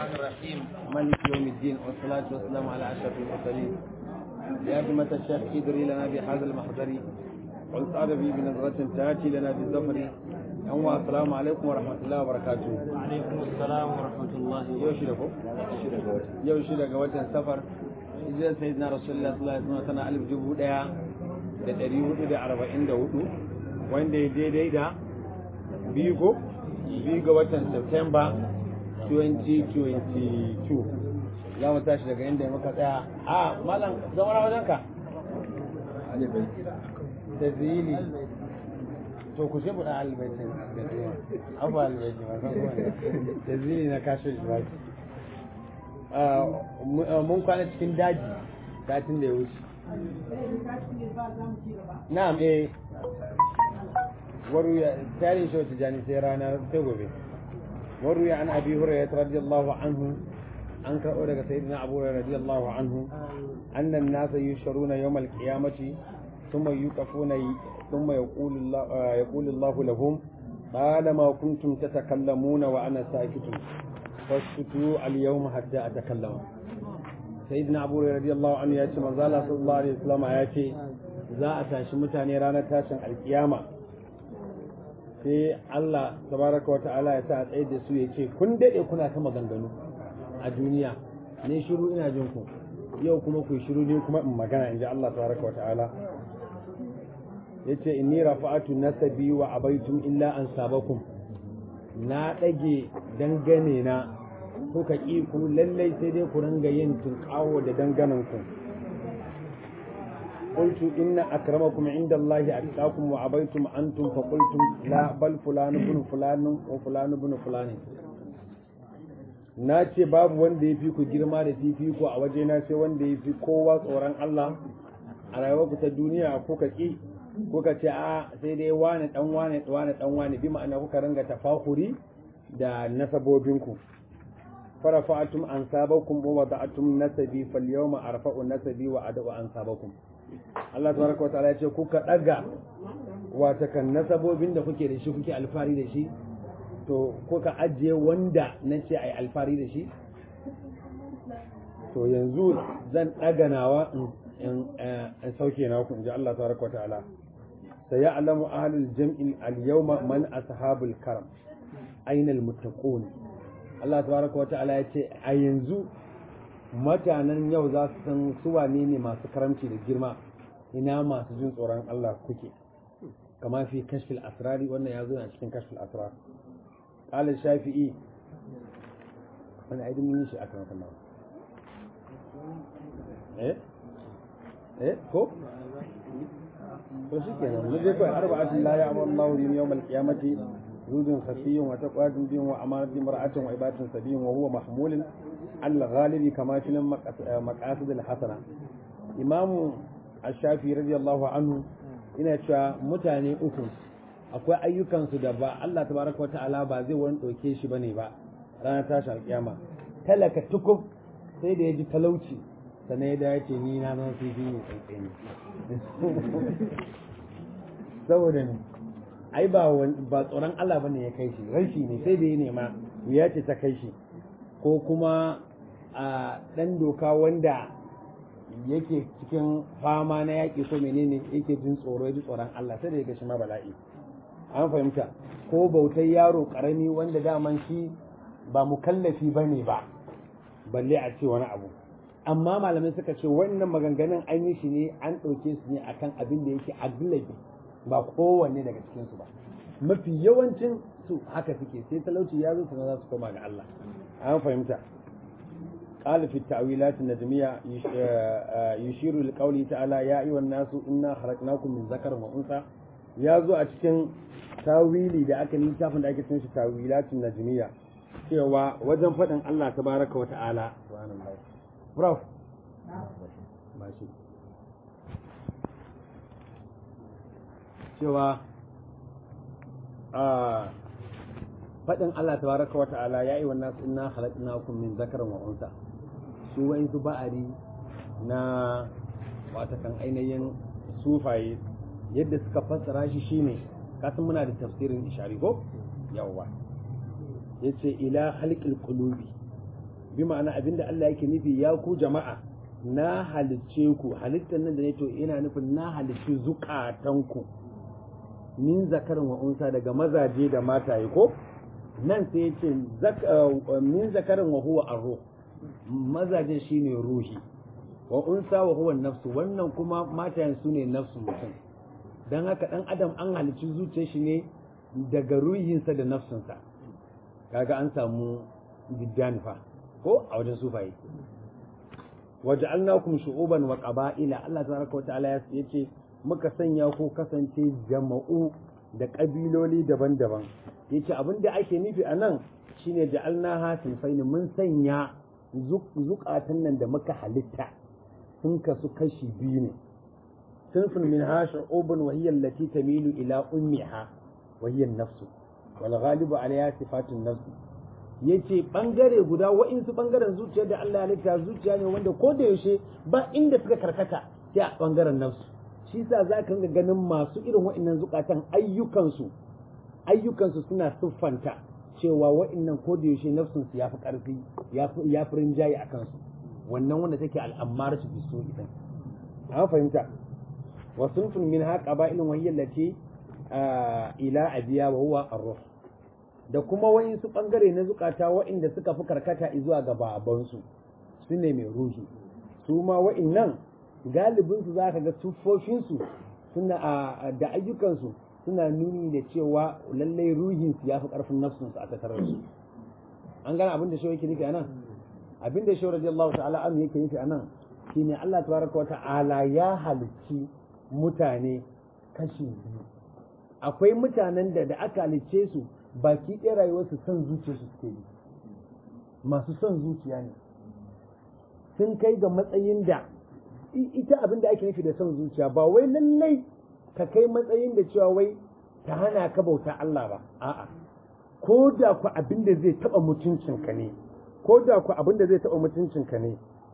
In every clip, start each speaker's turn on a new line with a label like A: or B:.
A: الرحيم مالك يوم الدين والصلاة والسلام على أشرف المرسلين يا همة الشيخ ادري لنا بهذا المحضر والصعد بي بنظرة تأتي لنا بالظفر أنواع السلام عليكم ورحمة الله وبركاته
B: وعليكم السلام ورحمة الله
A: يوشي لكم يوشي لك وجه سفر إذا سيدنا رسول الله صلى الله عليه وسلم سنة ألف جبهة ديا da ɗari hudu da arba'in da hudu wanda ya daidai da biyu ko biyu ga watan Septemba 2022 za mu tashi daga inda muka tsaya a malam zama na wajenka da zili to ku ce buɗa albaitin da zuwa abu albaitin ba san kuma da zili na kashe shi ba mun kwana cikin daji satin da ya wuce na'am eh waruya tarihin shi wata jani sai rana sai gobe waruya an abi hurairah radiyallahu anhu an karɓo daga sayyidina abu hurairah radiyallahu anhu annan nasa yusharuna yawmal qiyamati thumma yuqafuna thumma yaqulu Allah yaqulu Allah lahum طالما كنتم تتكلمون وأنا ساكت فاسكتوا اليوم حتى أتكلم sayyidina abu radiyallahu anhu ya ce manzo Allah sallallahu alaihi wasallam ya ce za a tashi mutane ranar tashin alkiyama sai Allah tabaraka wata'ala ya sa a tsaye da su ya ce kun dade kuna ta maganganu a duniya ne shiru ina jin ku yau kuma ku shiru ne kuma in magana inji Allah tabaraka wata'ala yace inni rafa'atu nasabi wa abaitum illa an sabakum na dage dangane na kuka ƙi ku lallai sai dai ku ringa yin tunƙawo da danganan ku qultu inna akramakum inda Allah atqakum wa abaitum antum fa qultum la bal fulan ibn fulan wa fulan ibn fulan na ce babu wanda ya fi ku girma da fifiko a waje na sai wanda ya fi kowa tsoron Allah a rayuwar ku ta duniya kuka ƙi kuka ce a sai dai wane dan wane wane dan wane bi ma'ana kuka ringa tafakuri da nasabobinku فرفعتم أنسابكم ووضعتم نسبي فاليوم أرفع نسبي وأدعو أنسابكم Allah tabaraka wataala ya ce kuka daga watakan nasabobin da kuke da shi kuke alfari da shi to kuka ajiye wanda na ce ai alfari da shi to yanzu zan daga nawa in sauke na ku inji Allah tabaraka wataala sayalamu ahlul jam'i al-yawma man ashabul karam aina al-muttaqun Allah tabaraka wa ta'ala ya ce a yanzu mutanen yau za su san su wane ne masu karamci da girma ina masu jin tsoron Allah kuke kama fi kashfil asrari wannan ya zo a cikin kashfil asrar qala shafi'i wani aidin mun yi shi akan kan eh eh ko to shikenan mu je kai arba'atin la ya'muru Allahu bi yawmal qiyamati زود خفي وتقوى جود وأمانة امرأة وعبادة سبي وهو محمول على الغالب كما في مقاصد الحسنة إمام الشافعي رضي الله عنه ina cewa mutane uku akwai ayyukansu da ba Allah tabaraka wata'ala ba zai wani ɗauke shi bane ba ranar tashi alƙiyama talaka tukub sai da ya ji talauci sannan ya dace ni na zan fifi ne tsantsani saboda ne ai ba ba tsoron Allah bane ya kai shi rashi ne sai da ya nema wuya ce ta kai shi ko kuma a dan doka wanda yake cikin fama na yaƙi ko menene yake jin tsoro ya ji tsoron Allah sai da ya gashi ma bala'i an fahimta ko bautar yaro karami wanda daman shi ba mukallafi bane ba balle a ce wani abu amma malamai suka ce wannan maganganun an yi shi ne an ɗauke su ne akan abin da yake aglabi ba kowanne daga cikinsu ba mafi yawancin su haka suke sai talauci ya zo sannan za su koma ga Allah an fahimta قال في التأويلات النجمية يشير لقوله تعالى يا أيها الناس إنا خلقناكم من ذكر وأنثى يا زو أتكن تاويلي da aka littafin da ake cin shi tawilatun najmiya cewa wajen faɗin Allah tabaraka wa ta'ala subhanallahi prof mashi cewa a faɗin Allah tabaraka wa ta'ala ya yi wannan inna khalaqnakum min zakarin wa unsa su wa'in su ba'ari na watakan ainihin sufaye yadda suka fassara shi shine kasan muna da tafsirin ishari ko yawwa yace ila halqil qulubi bi ma'ana abinda Allah yake nufi ya ku jama'a na halicce ku halittar nan da ne to ina nufin na halicci zukatanku min zakarin wa unsa daga mazaje da mataye ko nan sai ya ce min zakarin wa huwa arruh mazaje shine ruhi wa unsa wa huwa nafsu wannan kuma matayen su ne nafsu mutum dan haka dan adam an halicci zuciyar shi ne daga ruhinsa da nafsunsa kaga an samu diddanifa ko a wajen sufaye waja'alnakum shu'uban wa qaba'ila Allah tabaraka wa ta'ala yace muka sanya ku kasance jama'u da kabiloli daban-daban yace abinda ake nufi a nan shine ja'alnaha sinfaini mun sanya zukatan nan da muka halitta sun kasu kashi biyu ne sinfin min ha shu'ubun wa hiya allati tamilu ila ummiha wa hiya an-nafsu wal ghalibu alayha sifatun nafs yace bangare guda wa'insu bangaren zuciya da Allah ya halitta zuciya ne wanda ko da yaushe ba inda suka karkata sai a bangaren nafsu shi sa za ka ga ganin masu irin wa'innan zukatan ayyukansu ayyukansu suna siffanta cewa wa'innan ko da yaushe nafsun su yafi karfi ya fi rinjaye a kansu wannan wanda take al'ammar su biso idan an fahimta wa sunfun min ha qaba'ilun wa hiya allati ila abiya wa huwa ar-ruh da kuma wa'insu bangare na zukata wa'inda suka fi karkata zuwa ga babansu su ne mai ruhi su ma wa'innan galibinsu za ka ga tuffofinsu suna da ayyukansu suna nuni da cewa lallai ruhinsu ya fi ƙarfin nafsunsu a tattarar su an gana abin da shi yake nufi a nan abin da shi radiyallahu ta'ala an yake nufi a nan shine Allah tabaraka wa ta'ala ya halicci mutane kashi biyu akwai mutanen da da aka halicce su baki ɗaya rayuwarsu son zuciya su suke yi masu son zuciya ne sun kai ga matsayin da ita abin da ake nufi da son zuciya ba wai lallai ka kai matsayin da cewa wai ta hana ka bauta Allah ba a'a ko da ku abin da zai taba mutuncinka ne ko da ku abin da zai taba mutuncinka ne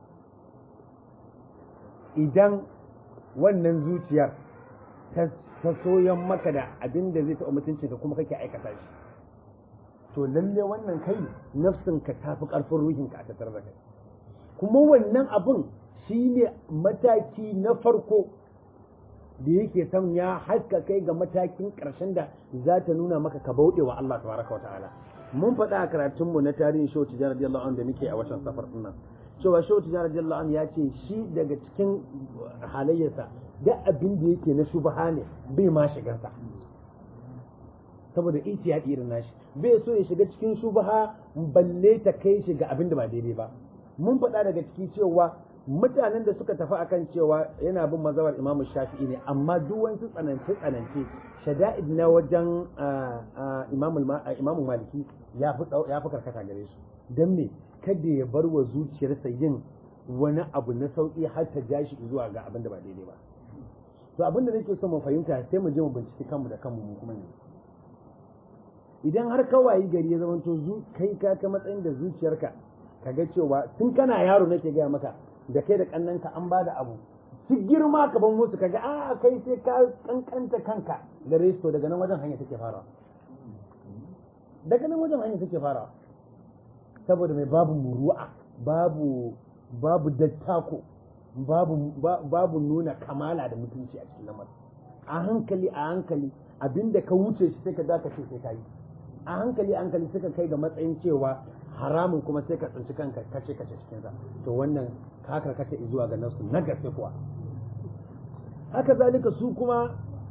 A: idan wannan zuciyar ta soyan maka da abin da zai taba mutuncinka kuma kake aikata shi to lalle wannan kai nafsinka ta fi ƙarfin ruhinka a tattare da kai kuma wannan abin shi ne mataki na farko da yake son ya haska kai ga matakin ƙarshen da za ta nuna maka ka bauɗe wa Allah tabaraka wa ta'ala mun faɗa a karatunmu na tarihin shehu tijjar radiyallahu anhu da muke a watan safar ɗin cewa shehu tijjar radiyallahu anhu ya ce shi daga cikin halayyarsa da abin da yake na shubha ne bai ma shigarsa saboda itiyadi irin nashi bai so ya shiga cikin shubha balle ta kai shi ga abin da ba daidai ba mun faɗa daga ciki cewa mutanen da suka tafi akan cewa yana bin mazhabar imamu shafi'i ne amma duk wasu tsanance tsanance shada'id na wajen imamu maliki ya fi karkata gare su don me kada ya bar wa zuciyarsa yin wani abu na sauƙi har ta ja shi zuwa ga abin da ba daidai ba to abin da nake so mu fahimta sai mu je mu binciki kanmu da kanmu mu kuma ne idan har kawai gari ya zamanto kai ka ka matsayin da zuciyarka kaga cewa tun kana yaro nake gaya maka da kai da kannanka an bada abu su girma ka ban musu kaga a kai sai ka kankanta kanka gare su daga nan wajen hanya take farawa daga nan wajen hanya take farawa saboda mai babu muru'a babu babu dattako babu babu nuna kamala da mutunci a cikin lamarin a hankali a hankali abinda ka wuce shi sai ka dakace sai ka yi a hankali a hankali suka kai ga matsayin cewa haramun kuma sai ka tsinci kanka kace kace cikin sa to wannan ka karkata zuwa ga nasu na gaske kuwa haka zalika su kuma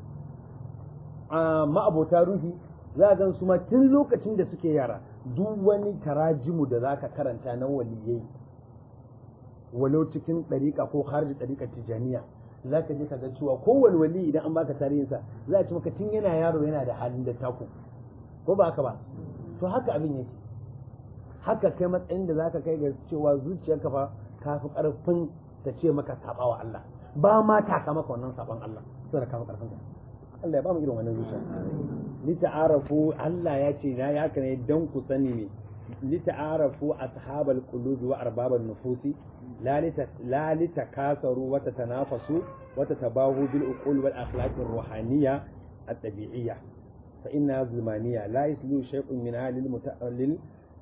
A: a ma'abota ruhi za a gan su ma tun lokacin da suke yara duk wani tarajimu da za ka karanta na waliyai walau cikin ɗariƙa ko harji ɗariƙar tijaniya za ka je ka ga cewa kowane wali idan an baka tarihinsa za a ci maka tun yana yaro yana da halin da taku ko ba haka ba to haka abin yake haka kai matsayin da zaka kai ga cewa zuciyarka fa ka fi karfin ta ce maka saba wa Allah ba ma ta ka maka wannan saban Allah saboda ka fi karfin ka Allah ya ba mu irin wannan zuciya li ta'arafu Allah ya ce na ya ne dan ku sani ne li ta'arafu ashabal qulubi wa arbaban nufusi la li takasaru wa tatanafasu wa tatabahu bil uqul wal akhlaq ar ruhaniyya at tabi'iyya فإنها ظلمانية لا يسلو شيء منها للمت... لل...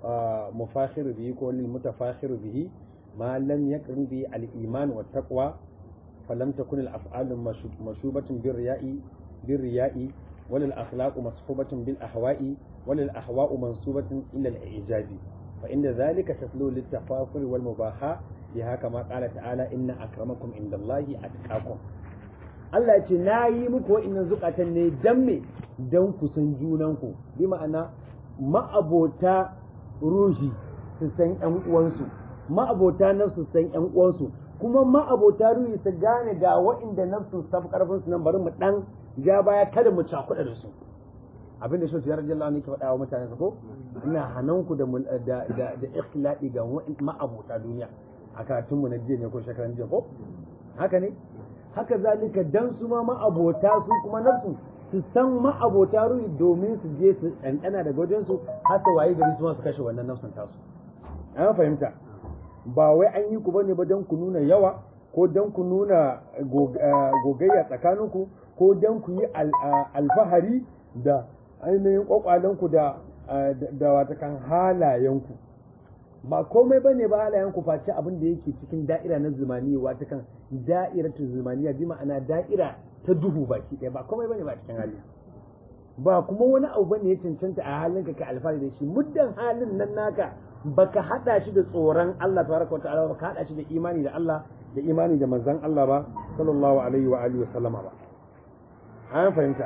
A: mufakhir bihi ko lil mutafakhir bihi ma lam yaqrin bi al iman wa taqwa falam takun al af'al mashubatun bir riya'i bir riya'i wal al akhlaq mashubatun bil ahwa'i wal al ahwa'u mansubatun ila al ijabi fa inda dhalika taslu lit tafakhur wal mubaha biha kama qala ta'ala inna akramakum indallahi atqakum Allah ce na yi muku wa'innan zukatan ne dan me dan ku san junanku bi ma'ana ma'abota ruhi su san ƴan uwansu ma'abota nafsu san ƴan uwansu kuma ma'abota ruhi su gane ga wa'inda nafsu safi karfin su nan bari mu dan ja baya kada mu cakuɗa da su abin da shi radiyallahu anhu ke faɗa wa mutane ko ina hananku da da da da ikhlaqi ga ma'abota duniya a karatun mu na jiya ne ko shekaran jiya ko haka ne haka zalika dan su ma ma'abota su kuma nafsu su san ma'abota ruhi domin su je su ɗanɗana daga wajen su har su waye gari su ma su kashe wannan nafsun tasu an fahimta ba wai an yi ku bane ba dan ku nuna yawa ko dan ku nuna gogayya tsakaninku ko dan ku yi alfahari da ainihin kwakwalenku da da watakan halayenku ba komai ba ne ba halayenku face abin da yake cikin da'ira na zumaniya watakan da'iratu zumaniya bi ma'ana da'ira ta duhu baki ɗaya ba komai ba ne ba cikin hali ba kuma wani abu bane ya cancanta a halinka ka alfahari da shi muddan halin nan naka baka hada shi da tsoron Allah tabaraka ta'ala baka hada shi da imani da Allah da imani da manzon Allah ba sallallahu alaihi wa alihi wa sallama ba an fahimta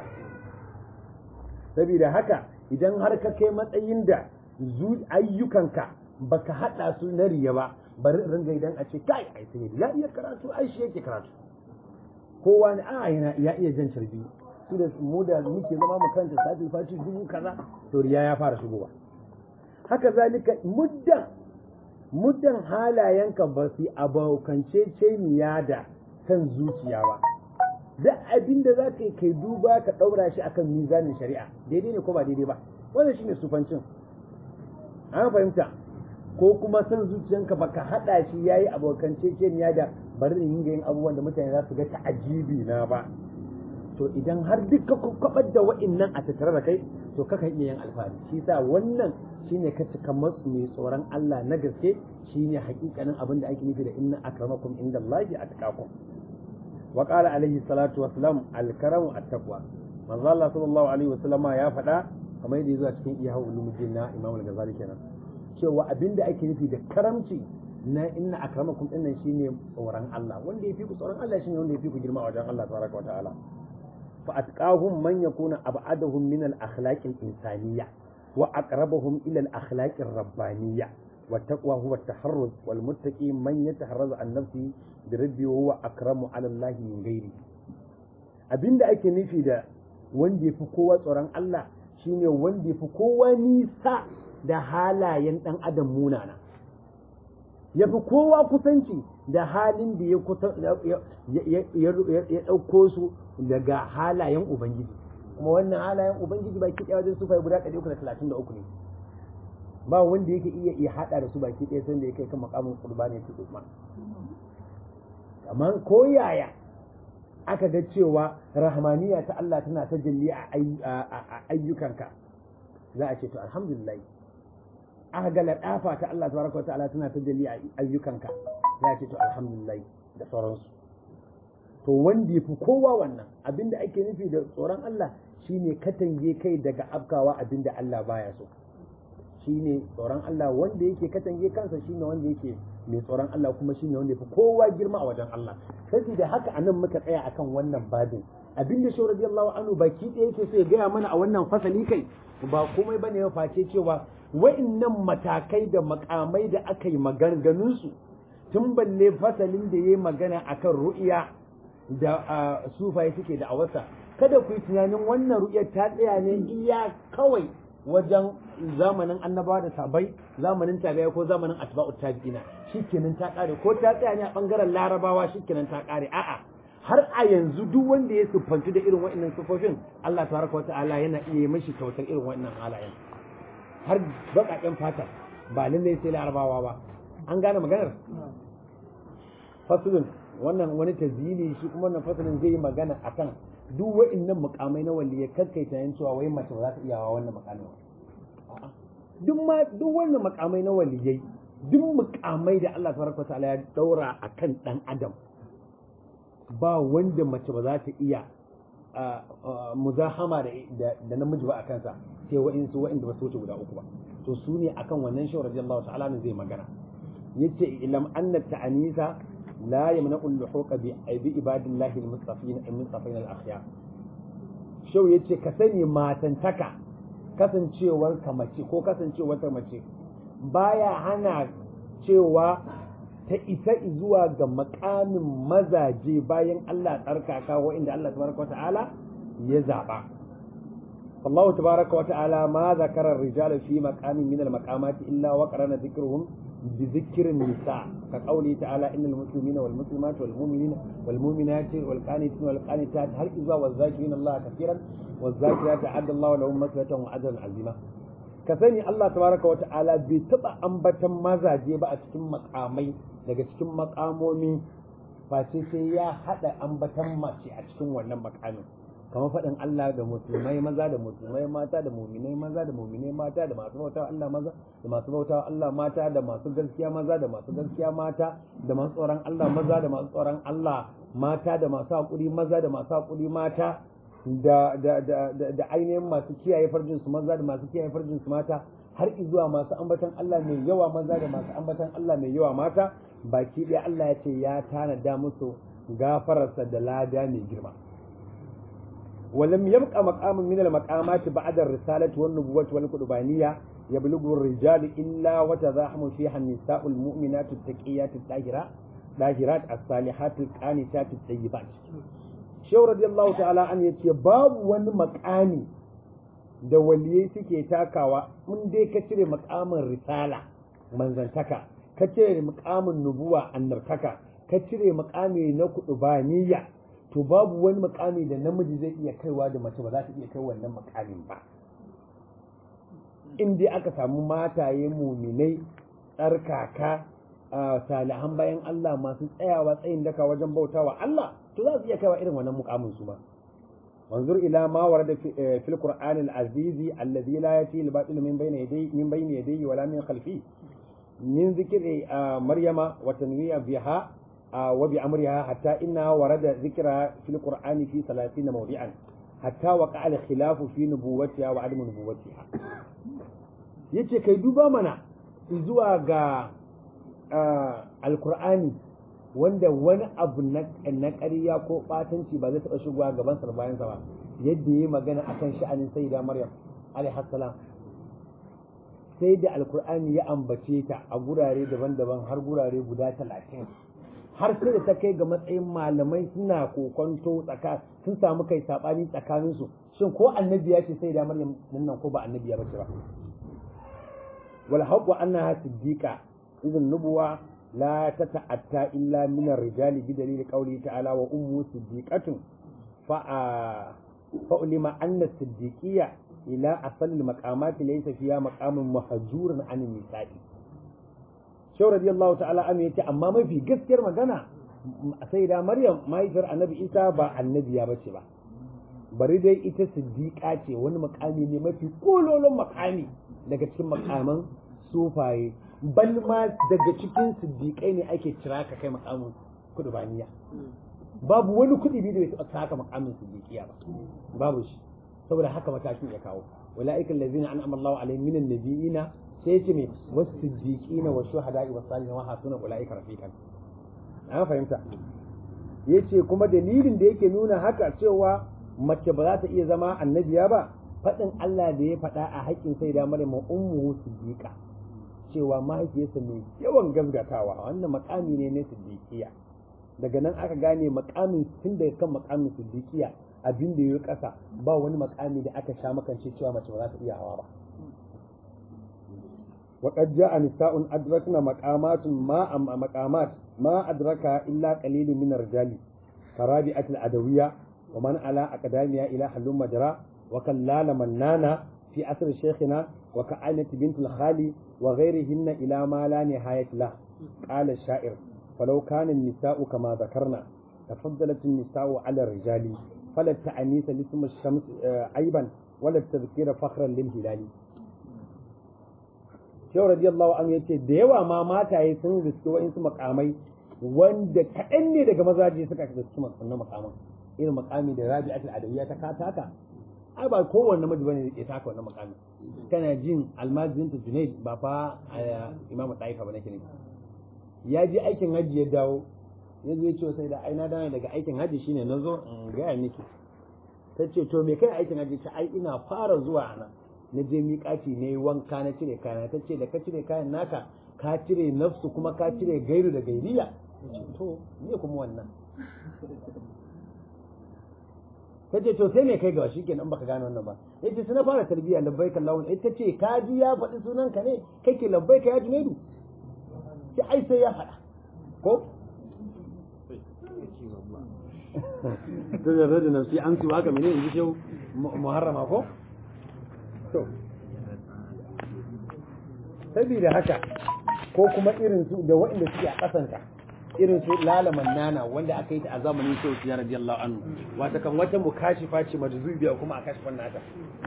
A: saboda haka idan har ka kai matsayin da ayyukanka baka hada su na riya ba bari ringa idan a ce kai ai sai ya iya karatu ai shi yake karatu kowa ne a yana ya iya jan carbi su da mu da muke zama mu kanta sati faci dubu kaza to riya ya fara shigowa haka zalika muddan muddan halayenka ba su abokance ceniya da kan zuciya ba duk abin da za ka yi kai duba ka ɗaura shi akan mizanin shari'a daidai ne ko ba daidai ba wannan shine sufancin an fahimta ko kuma san zuciyanka baka hada shi yayi abokan ceceniya da bari in yin abubuwan da mutane za su ga ta'ajibi na ba to idan har duk ka kwabar da wa'annan a tattare da kai to kakan iya yin alfahari shi sa wannan shine ka cika matsu mai tsoron Allah na gaske shine hakikanin abin da ake nufi da inna akramakum indallahi atqakum wa qala alaihi salatu wassalam alkaramu attaqwa manzo Allah sallallahu alaihi wasallama ya faɗa kamar yadda ya zo a cikin iya ulumuddin na Imam al-Ghazali kenan cewa abinda ake nufi da karamci na inna akramakum dinnan shine tsoron Allah wanda yafi ku tsoron Allah shine wanda yafi ku girma a wajen Allah tabaraka wa ta'ala fa atqahum man yakuna ab'adahum min al-akhlaq al-insaniyya wa aqrabahum ila al-akhlaq ar-rabbaniyya والتقوى هو التحرز والمتقي من يتحرز عن نفسه بربه وهو أكرم على الله من غيره abinda ake nufi da wanda ya fi kowa tsoron Allah shine wanda ya fi kowa nisa da halayen ɗan adam munana ya fi kowa kusanci da halin da ya ɗauko su daga halayen Ubangiji kuma wannan halayen Ubangiji baki ɗaya wajen sufai guda ɗari uku da talatin da uku ne ba wanda yake iya iya haɗa da su baki ɗaya sanda ya kai kan makamin kurba ne su usman amma ko yaya aka ga cewa rahmaniya ta Allah tana ta jalli a ayyukanka za a ce to alhamdulillah aka ga ladafa ta Allah tabaraka ta'ala tana ta jalli a ayyukanka za a ce to alhamdulillah da sauransu to wanda ya fi kowa wannan abinda ake nufi da tsoron Allah shine katange kai daga afkawa abinda Allah baya so shine tsoron Allah wanda yake katange kansa shine wanda yake mai tsoron Allah kuma shine wanda yafi kowa girma a wajen Allah saboda haka anan muka tsaya akan wannan babin abinda shi radiyallahu anhu baki ɗaya yake so ya gaya mana a wannan fasali kai ba komai bane ya face cewa wa'annan matakai da makamai da aka yi maganganun su tun balle fasalin da yayi magana akan ru'iya da sufaye suke da awasa kada ku yi tunanin wannan ru'iyar ta tsaya ne iya kawai wajen zamanin annabawa da sabai zamanin tabi'a ko zamanin atba'u tabi'ina shikenan ta kare ko ta tsaya ne a bangaren larabawa shikenan ta kare a'a har a yanzu duk wanda ya siffanci da irin wa'annan sifofin Allah tabaraka wata'ala yana iya yi mishi kyautar irin wa'annan halayen har baƙaƙen fata ba lallai sai larabawa ba an gane maganar fasulun wannan wani tazili shi kuma wannan fasulun zai yi magana akan duk wa'annan mukamai na waliya kakkai tunanin cewa wai mace ba za ta iya wa wannan mukamin duk ma duk wannan makamai na waliyai duk mukamai da Allah tabaraka ta'ala ya daura akan dan adam ba wanda mace ba za ta iya muzahama da da namiji ba a kansa sai wa'insu wa'inda ba su wuce guda uku ba to su ne akan wannan shawar radiyallahu ta'ala ne zai magana yace ilam anna ta'anisa la yamna'u al-luhuqa bi bi ibadillahi al-mustafin al-mustafin al-akhyar shau yace ka sani matantaka kasancewar ka mace ko kasancewar ta mace baya hana cewa ta isa zuwa ga makamin mazaje bayan Allah tsarkaka inda Allah tabaraka wata'ala ya zaba Allah tabaraka wata'ala ma zakara ar-rijal fi maqamin min al-maqamati illa wa qarana dhikruhum bi dhikri nisa ka qawli ta'ala innal muslimina wal muslimati wal mu'minina wal mu'minati wal qanitina wal qanitat har izwa wal zakirina Allah kaseeran wal zakirati adda Allah lahum maghfiratan wa ajran azima ka sani Allah tabaraka wata'ala bai taba ambatan mazaje ba a cikin makamai daga cikin makamomi face sai ya hada ambatan mace a cikin wannan makamin kamar faɗin Allah da musulmai maza da musulmai mata da muminai maza da muminai mata da masu bautawa Allah maza da masu bautawa Allah mata da masu gaskiya maza da masu gaskiya mata da masu tsoron Allah maza da masu tsoron Allah mata da masu haƙuri maza da masu haƙuri mata da da da da ainihin masu kiyaye farjin su maza da masu kiyaye farjin su mata har zuwa masu ambatan Allah mai yawa maza da masu ambatan Allah mai yawa mata baki ɗaya Allah ya ce ya tanada musu gafararsa da lada mai girma ولم يبقى مقام من المقامات بعد الرسالة والنبوة والقربانية يبلغ الرجال إلا وتزاحم فيها النساء المؤمنات التقيات الطاهرات الطاهرات الصالحات القانتات الطيبات شو رضي الله تعالى عنه يتي باب wani makami da waliyai suke takawa in dai ka cire makamin risala manzantaka ka cire makamin nubuwa annartaka ka cire makami na kudubaniya to babu wani makami da namiji zai iya kaiwa da mace ba za ta iya kai wannan makamin ba in dai aka samu mataye muminai tsarkaka salihan bayan Allah masu tsayawa tsayin daka wajen bautawa Allah to za su iya kaiwa irin wannan mukamin su ma wanzur ila ma warada fil qur'an al azizi alladhi la yati al batil min bayni yadayhi min bayni yadayhi wala min khalfi min zikri maryama wa tanwiya biha وبأمرها حتى إنها ورد ذكرها في القرآن في ثلاثين موضعا حتى وقع الخلاف في نبوتها وعدم نبوتها yace kai duba mana zuwa ga alkur'ani wanda wani abu na ƙarya ko ɓatanci ba zai taɓa shigowa gaban sa bayan sa ba yadda ya magana akan sha'anin sayyida maryam alaihi salam sai da alkur'ani ya ambace ta a gurare daban-daban har gurare guda talatin har sai da ta kai ga matsayin malamai suna kokonto tsaka sun samu kai sabani tsakanin su shin ko annabi ya ce sai da maryam nan ko ba annabi ya bace ba wal haqqu annaha siddiqa idan nubuwa la tata'atta illa min ar-rijali bi dalil qawli ta'ala wa ummu siddiqatun fa fa ulima anna siddiqiyya ila asal al-maqamati laysa fiha maqamun mahjurun an nisa'i shau radiyallahu ta'ala an yace amma mafi gaskiyar magana sai da maryam mahaifiyar annabi isa ba annabiya bace ba bari dai ita siddiqa ce wani makami ne mafi kololon makami daga cikin makaman sufaye bal ma daga cikin siddiqai ne ake cira ka kai makamin kudubaniya babu wani kudi da bai taɓa haka makamin siddiqiya ba babu shi saboda haka matakin ya kawo ulaika allazina an'ama Allahu alaihim minan nabiyina sai ce me wasu siddiqina wa shuhada'i wa salihin wa hasuna ulaika rafiqan an fahimta yace kuma dalilin da yake nuna haka cewa mace ba za ta iya zama annabiya ba faɗin Allah da ya faɗa a haƙƙin sai da Maryam ummuhu siddiqa cewa mahaifiyarsa mai yawan gaskatawa wannan makami ne na siddiqiya daga nan aka gane makamin tun daga kan makamin siddiqiya abin da ya ƙasa ba wani makami da aka sha makance cewa mace ba za ta iya hawa ba وقد جاء نساء أدركنا مقامات ما مقامات ما أدركها إلا قليل من الرجال كرابعة العدوية ومن على أقدامها إلى حلم مجرى وكلال منانا في أثر شيخنا وكعينة بنت الخالي وغيرهن إلى ما لا نهاية له قال الشاعر فلو كان النساء كما ذكرنا تفضلت النساء على الرجال فلا التعنيس لاسم الشمس عيبا ولا التذكير فخرا للهلال shehu radiyallahu anhu yace da yawa ma mataye sun riski wa'insu makamai wanda kaɗan ne daga mazaje suka riski wannan makaman irin makami da rabi'atul adawiyya ta kataka ai ba kowanne namiji bane ya taka wannan makami kana jin almajirin ta junaid ba fa imamu taifa ba nake ne ya je aikin hajji ya dawo ya zo ya ce sai da aina dawo daga aikin hajji shine na zo in gaya miki ta ce to me kai aikin hajji ta ai ina fara zuwa nan na je miƙaci ne wanka na cire kayana ta ce da ka cire kayan naka ka cire nafsu kuma ka cire gairu da gairiya to me kuma wannan ta ce to sai me kai gawa shikenan baka gane wannan ba yace sai na fara tarbiyya labbaik Allahu ita ce ka ji ya faɗi sunan ka ne kake labbaik ya junaidu sai ai sai ya faɗa ko to da rada nafsi an su haka mene in ji shehu muharrama ko to sabida haka ko kuma irin su da waɗanda suke a ƙasanta irin su lalaman nana wanda aka yi ta a zamanin shehu ya radiyallahu anhu wata kan wata mukashifa ce majzubiya kuma a kashfan nata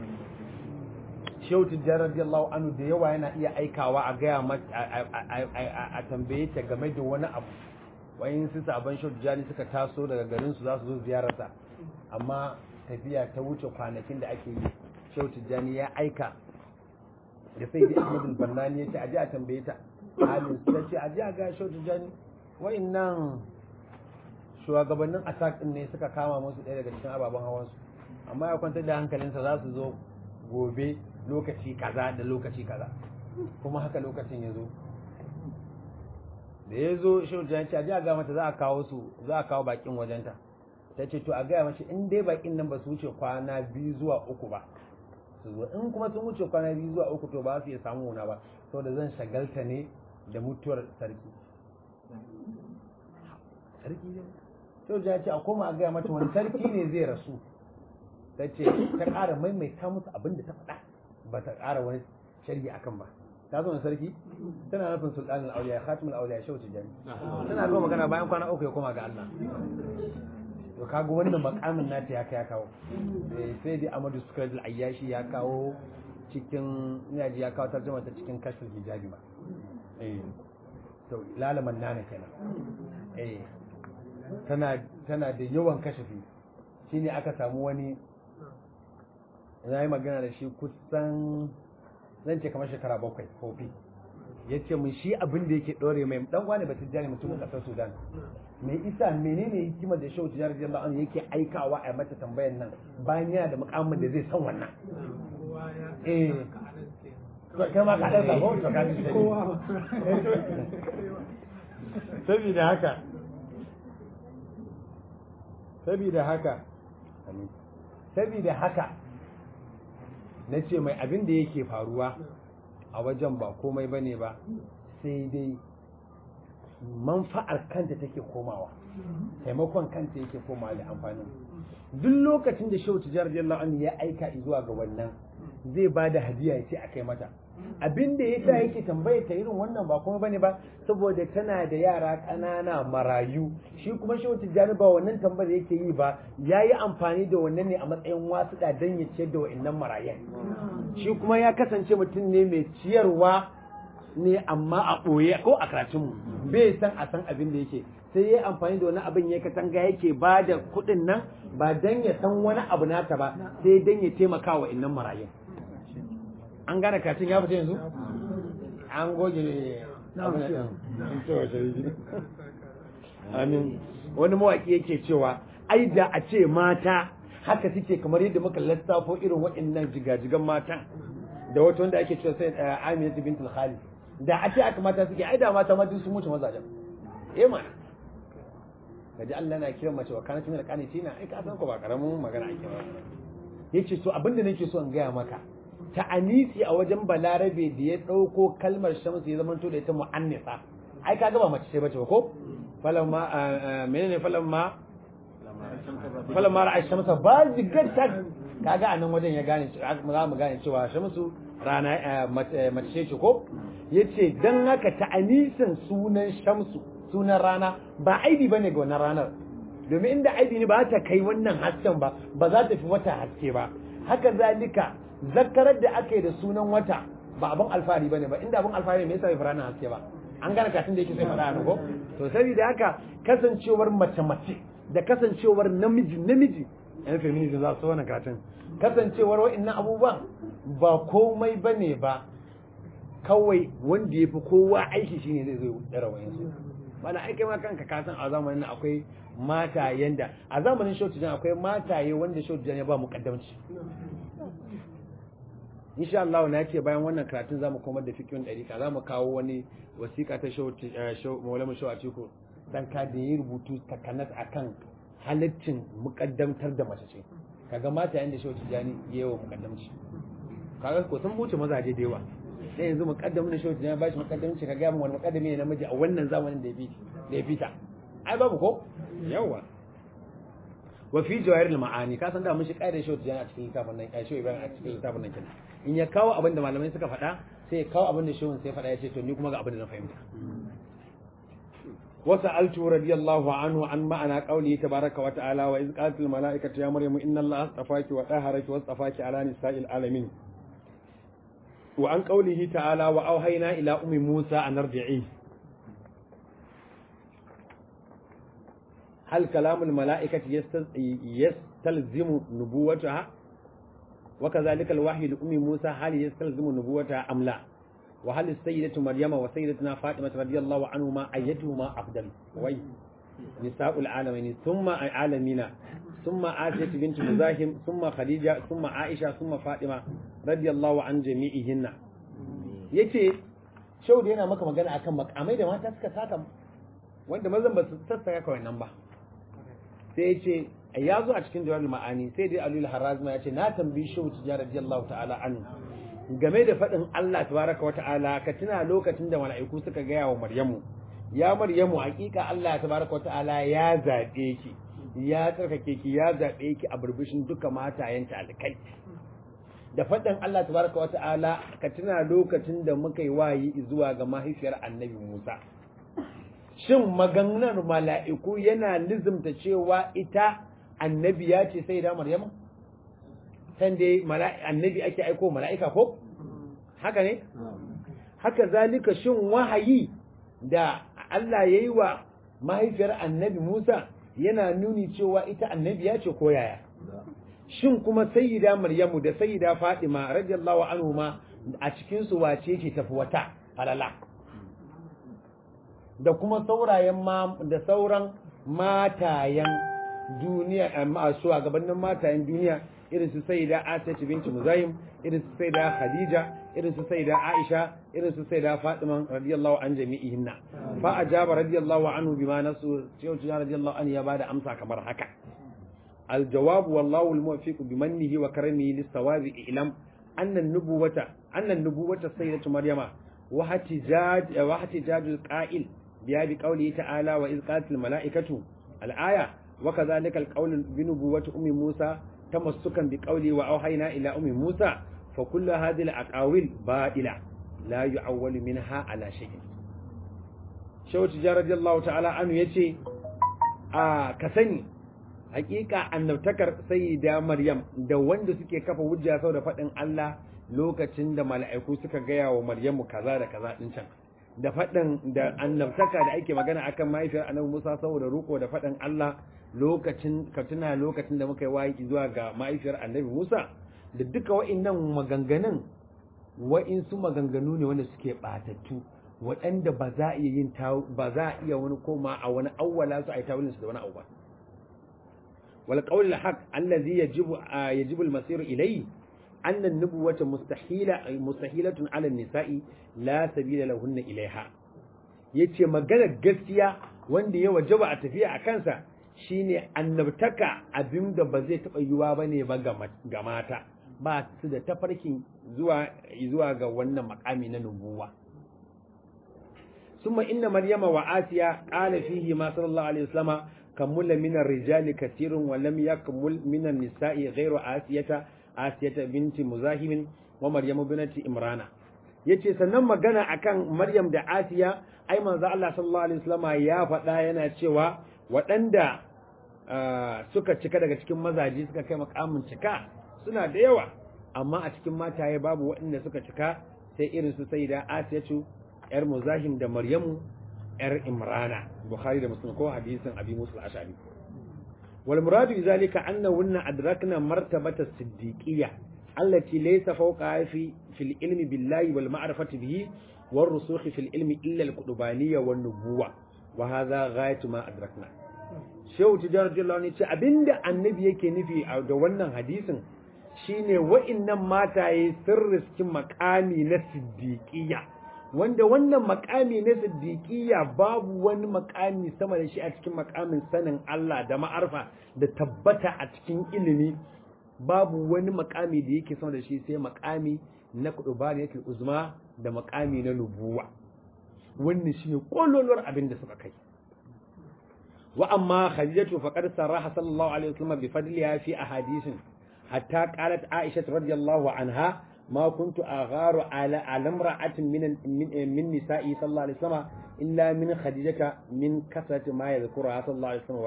A: shehu tijjar radiyallahu anhu da yawa yana iya aikawa a gaya a tambaye ta game da wani abu wayin su sabon shehu tijjani suka taso daga garin su za su zo ziyararsa amma tafiya ta wuce kwanakin da ake yi shehu tijjani ya aika da sai da ahmad bannani ya ce aje a tambaye ta halin su ta ce aje a ga shehu tijjani nan shugabannin attack din ne suka kama musu ɗaya daga cikin ababen hawansu amma ya kwantar da hankalinsa za su zo gobe lokaci kaza da lokaci kaza kuma haka lokacin ya zo da ya zo shehu jan ce a ji a ga mata za a kawo su za a kawo bakin wajenta ta ce to a gaya mashi in dai bakin nan ba su wuce kwana biyu zuwa uku ba su zo in kuma sun wuce kwana biyu zuwa uku to ba su iya samu wuna ba saboda zan shagalta ne da mutuwar sarki sarki ne sai ya ce a koma a gaya mata wani sarki ne zai rasu ta ce ta ƙara maimaita musu abin da ta faɗa ba ta ƙara wani sharhi akan ba ta zo sarki tana nufin sultanin auliya khatimul auliya shauci jami tana zo magana bayan kwana uku ya koma ga Allah to kaga wannan makamin nata ya kai ya kawo sai dai Amadu Sukradul Ayyashi ya kawo cikin ina ji ya kawo tarjuma ta cikin kashful hijabi ma eh to lalaman nana kenan eh tana tana da yawan kashafi shine aka samu wani na yi magana da shi kusan zan ce kamar shekara bakwai kofi ya ce mun shi abin da yake ɗore mai ɗan wani ba tijjani mutumin ƙasar sudan mai isa menene hikimar da shehu tijjani radiyallahu anhu yake aikawa a mata tambayan nan bayan yana da mukamin da zai san wannan eh kai ma ka ɗan sabo to ka ji sabida haka sabida haka sabida haka na ce mai abin da yake faruwa a wajen ba komai ba ne ba sai dai manfa'ar kanta take komawa taimakon kanta yake komawa da amfanin duk lokacin da shehu tijar radiyallahu anhu ya aika zuwa ga wannan zai ba da hadiya ya ce a kai mata abin da ya sa yake tambaye ta irin wannan ba kuma bane ba saboda tana da yara ƙanana marayu shi kuma shehu tijjani ba wannan tambayar yake yi ba ya yi amfani da wannan ne a matsayin wasu da don ya ciyar da wa'annan marayan shi kuma ya kasance mutum ne mai ciyarwa ne amma a ɓoye ko a karatunmu bai san a san abin da yake sai ya yi amfani da wani abin ya katanga yake ba da kuɗin nan ba don ya san wani abu nata ba sai don ya taimaka wa innan marayan an gane katin ya fita yanzu an goge amin wani mawaki yake cewa ai da a ce mata haka suke kamar yadda muka lissafo irin waɗannan jigajigan mata da wata wanda ake cewa sai Aminatu bintul Khalid da a ce aka mata suke ai da mata ma duk sun mutu mazajen eh mana kaji Allah na kiran mace wa kana tuna kanitina ai ka san ko ba karamin magana ake ba yace to abinda nake so in gaya maka ta anisi a wajen balarabe da ya ɗauko kalmar shamsu ya zama da ita mu'annisa ai kaga ba mace ce bace ba ko falamma menene falamma falamma ra'a shamsa ba jigarta kaga a nan wajen ya gane za mu gane cewa shamsu rana mace ce ko yace dan haka ta anisin sunan shamsu sunan rana ba aibi bane ga wannan ranar domin inda aibi ne ba ta kai wannan hasken ba ba za ta fi wata haske ba haka zalika zakarar da aka yi da sunan wata ba abin alfahari bane ba inda abin alfahari me yasa bai fara nan haske ba an gane katin da yake sai faɗa a ko to saboda haka kasancewar mace mace da kasancewar namiji namiji yan feminism za su wannan katin kasancewar wa'annan abubuwan ba komai bane ba kawai wanda ya fi kowa aiki shine zai zo ya rawayin su bana aikai ma kanka ka san a zamanin akwai matayen da a zamanin shautujan akwai mataye wanda shautujan ya ba mukaddamci insha Allah na ce bayan wannan karatun zamu komar da fikiyon ɗarika zamu kawo wani wasiƙa ta maulama shau a ciko dan ka da yi rubutu takanas akan halittin mukaddamtar da mace ce kaga matayen da shautujan ya yi wa mukaddamci kaga ko sun buce mazaje da yawa sai yanzu muqaddamin shi ya bashi muqaddamci ka ga mu wani muqaddami ne namiji a wannan zamanin da ya fi da ya fita ai babu ko yawa wa fi jawahir al-ma'ani ka san da mun shi kaida shi a cikin littafin nan kai shi Ibrahim a cikin littafin nan kenan in ya kawo abin da malamai suka faɗa sai ya kawo abin da shehun sai faɗa ya ce to ni kuma ga abin da na fahimta وسألت رضي الله عنه عن معنى قوله تبارك وتعالى وإذ قالت الملائكة يا مريم إن الله اصطفاك وطهرك واصطفاك على نساء العالمين وعن قوله تعالى وأوهينا إلى أم موسى أن ارجعيه هل كلام الملائكة يستلزم نبوتها وكذلك الوحي لأم موسى هل يستلزم نبوتها أم لا وهل السيدة مريم وسيدتنا فاطمة رضي الله عنهما أيتهما أفضل وي نساء العالمين ثم العالمين ثم آسية بنت مزاحم ثم خديجة ثم عائشة ثم فاطمة رضي الله عن جميعهن yace shaudu yana maka magana akan makamai da mata suka saka wanda mazan ba su sassaka kawai nan ba sai yace ya zo a cikin jawabul ma'ani sai dai alul harazma yace na tambayi shaudu ya radiyallahu ta'ala anhu game da faɗin Allah tabaraka wa ta'ala ka tuna lokacin da mala'iku suka gaya wa Maryamu ya Maryamu hakika Allah tabaraka wa ta'ala ya zabe ki ya tsarkake ki ya zabe ki a burbushin duka matayenta alkai da faɗin Allah tabaraka wa ta'ala ka tuna lokacin da muka yi wayi zuwa ga mahaifiyar Annabi Musa shin maganar mala'iku yana nizumta cewa ita annabiya ce sai da Maryamu san dai annabi ake aiko mala'ika ko haka ne haka zalika shin wahayi da Allah ya yi wa mahaifiyar annabi Musa yana nuni cewa ita annabi ya ce ko yaya shin kuma sayyida Maryamu da sayyida Fatima radiyallahu anhuma a cikin su wace ce tafi wata alala da kuma saurayen ma da sauran matayen duniya amma su gabanin matayen duniya irin su sayyida Aisha binti Muzahim irin su sayyida Khadija irin su sayyida Aisha irin su sayyida Fatima radiyallahu an jami'ihinna fa ajaba radiyallahu anhu bima nasu cewa radiyallahu anhu ya bada amsa kamar haka الجواب والله الموفق بمنه وكرمه للصواب إعلام أن النبوة أن النبوة السيدة مريم واحتجاج واحتجاج القائل بها بقوله تعالى وإذ قالت الملائكة الآية وكذلك القول بنبوة أم موسى تمسكا بقوله وأوحينا إلى أم موسى فكل هذه الأقاويل باطلة لا يعول منها على شيء شو تجار رضي الله تعالى عنه يتي آه كسني hakika annabtakar sayyida maryam da wanda suke kafa hujja sau da faɗin Allah lokacin da mala'iku suka gaya wa maryamu kaza da kaza din can da faɗin da annabtaka da ake magana akan mahaifiyar annabi Musa saboda ruko da faɗin Allah lokacin ka tuna lokacin da muka yi wayi zuwa ga mahaifiyar annabi Musa da duka wa'annan maganganun wa'insu maganganu ne wanda suke batattu waɗanda ba za a iya yin ba za a iya wani koma a wani awwala su a yi tawilin su da wani abu ba والقول الحق الذي يجب يجب المسير إليه أن النبوة مستحيلة مستحيلة على النساء لا سبيل لهن إليها yace magana gaskiya wanda ya wajaba a tafiya a kansa shine annabtaka abin da ba zai taɓa yiwa ba ne ba ga mata ba su da tafarkin zuwa zuwa ga wannan makami na nubuwa summa inna maryama wa asiya qala fihi ma sallallahu alaihi wasallama كمل من الرجال كثير ولم يكمل من النساء غير آسية آسية بنت مزاحم ومريم بنت إمران yace sannan magana akan Maryam da Asiya ai manzo Allah sallallahu alaihi wasallam ya faɗa yana cewa waɗanda suka cika daga cikin mazaji suka kai makamin cika suna da yawa amma a cikin mataye babu waɗanda suka cika sai irin su sayyida asiyatu yar muzahim da maryamu yar imrana bukhari da muslim ko hadisin abi musa al-ashari wal muradu bi zalika annahunna adrakna martabata siddiqiyya allati laysa fawqa fi fil ilmi billahi wal ma'rifati bihi war rusukh fil ilmi illa al-qudubaniyya wan nubuwwa wa hadha ghayatu ma adrakna shehu tijar radiyallahu anhu ce abinda annabi yake nufi da wannan hadisin shine wa'innan mataye sun riski makami na siddiqiyya wanda wannan makami na siddiqiyya babu wani makami sama da shi a cikin makamin sanin Allah da ma'arfa da tabbata a cikin ilimi babu wani makami da yake sama da shi sai makami na kudubari yake uzma da makami na nubuwa wannan shine kololuwar abin da suka kai wa amma khadijatu faqad sarraha sallallahu alaihi wasallam bi fadliha fi ahadithin hatta qalat aisha radiyallahu anha ما كنت أغار على على امرأة من من نسائي صلى الله عليه وسلم إلا من خديجة من كثرة ما يذكرها صلى الله عليه وسلم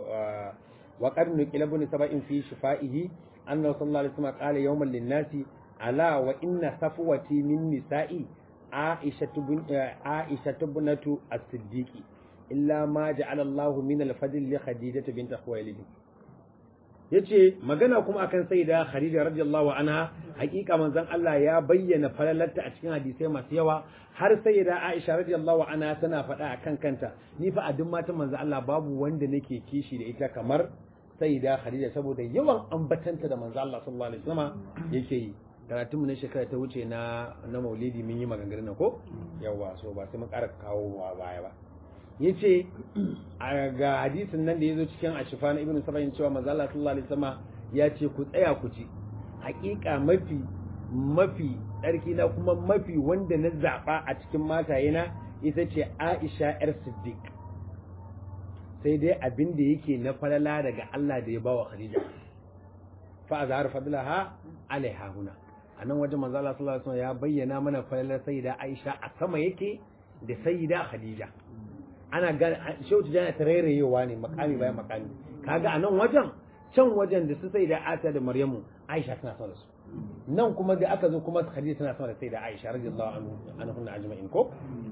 A: وقد نقل ابن سبع في شفائه أنه صلى الله عليه وسلم قال يوما للناس ألا وإن صفوتي من نسائي عائشة بن عائشة بنت الصديق إلا ما جعل الله من الفضل لخديجة بنت خويلد yace magana kuma akan sayyida Khadija radiyallahu anha hakika manzon Allah ya bayyana falalarta a cikin hadisai masu yawa har sayyida Aisha radiyallahu anha tana faɗa akan kanta ni fa a duk matan manzon Allah babu wanda nake kishi da ita kamar sayyida Khadija saboda yawan ambatanta da manzon Allah sallallahu alaihi wasallam yake yi karatun mu na shekara ta wuce na na Maulidi mun yi maganganun ko yawa so ba sai mun ƙara kawo baya ba yace ga hadisin nan da yazo cikin ashifa na ibnu sabayin cewa manzo Allah sallallahu alaihi wasallam ya ce ku tsaya ku ci hakika mafi mafi tsarki na kuma mafi wanda na zaba a cikin matayena ita ce Aisha yar Siddiq sai dai abin da yake na falala daga Allah da ya bawa Khadija fa azhar fadlaha alaiha huna anan wajen manzo Allah sallallahu alaihi wasallam ya bayyana mana falalar sayyida Aisha a sama yake da sayyida Khadija ana gane shautu jana ta rairayewa ne makami bayan makami kaga a nan wajen can wajen da su sai da Aisha da Maryamu Aisha tana son su nan kuma da aka zo kuma Khadija tana son da sai da Aisha radiyallahu anhu anhunna ajma'in ko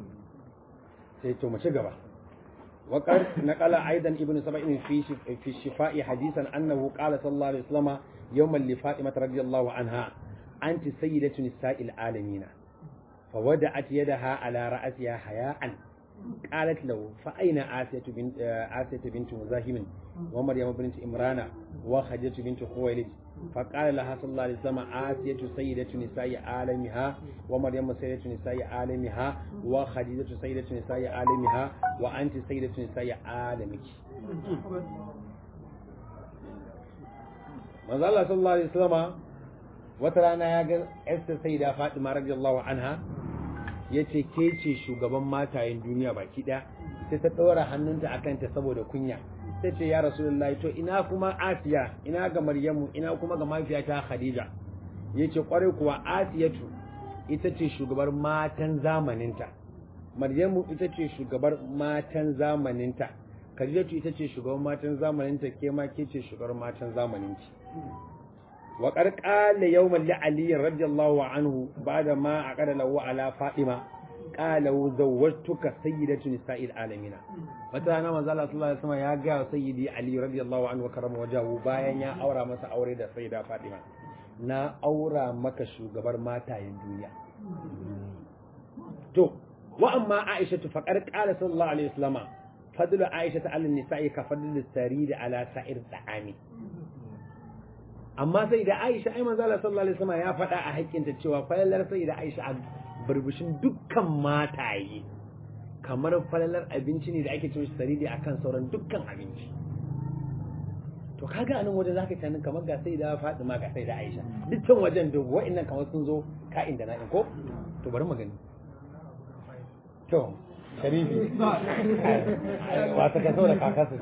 A: sai to mu ci gaba وقد نقل أيضا ابن سبعين في في الشفاء حديثا أنه قال صلى الله عليه وسلم يوما لفاطمة رضي الله عنها أنت سيدة نساء العالمين فودعت يدها على رأسها حياء قالت له فأين آسية بنت آسية بنت مزاحم ومريم بنت إمران وخديجة بنت خويلد فقال لها صلى الله عليه وسلم آسية سيدة نساء عالمها ومريم سيدة نساء عالمها وخديجة سيدة نساء عالمها وأنت سيدة نساء عالمك manzo Allah sallallahu alaihi wasallam wata rana ya ga Esther Sayyida Fatima radiyallahu anha ya ce ke ce shugaban matayen duniya baki ɗaya sai ta ɗora hannunta a kanta saboda kunya sai ce ya rasulullahi to ina kuma asiya ina ga maryamu ina kuma ga mafiyata khadija ya ce kwarai kuwa asiyatu ita ce shugabar matan zamaninta maryamu ita ce shugabar matan zamaninta khadijatu ita ce shugabar matan zamaninta ke ma ke ce shugabar matan zamaninki wa qarqala yawman li ali radiyallahu anhu ba'da ma aqada lahu ala fatima qala zawwajtuka sayyidatu nisa'il alamin wata rana manzo Allah sallallahu alaihi wasallam ya ga sayyidi ali radiyallahu anhu karama wajahu bayan ya aura masa aure da sayyida fatima na aura maka shugabar matayen duniya to wa amma aisha faqad qala sallallahu alaihi wasallam fadlu aisha ala nisa'i ka fadlu sarid ala sa'ir da'ami amma sai da Aisha ai manzo Allah sallallahu alaihi wasallam ya faɗa a haƙƙinta cewa falalar sai da Aisha a burbushin dukkan mataye kamar falalar abinci ne da ake cewa saridi akan sauran dukkan abinci to kaga anan wajen zaka tunanin kamar ga sai da Fatima ga sai da Aisha dukkan wajen da wa'annan kamar sun zo ka'in da na'in ko to bari mu gani to sharifi wata ka saboda kakarsa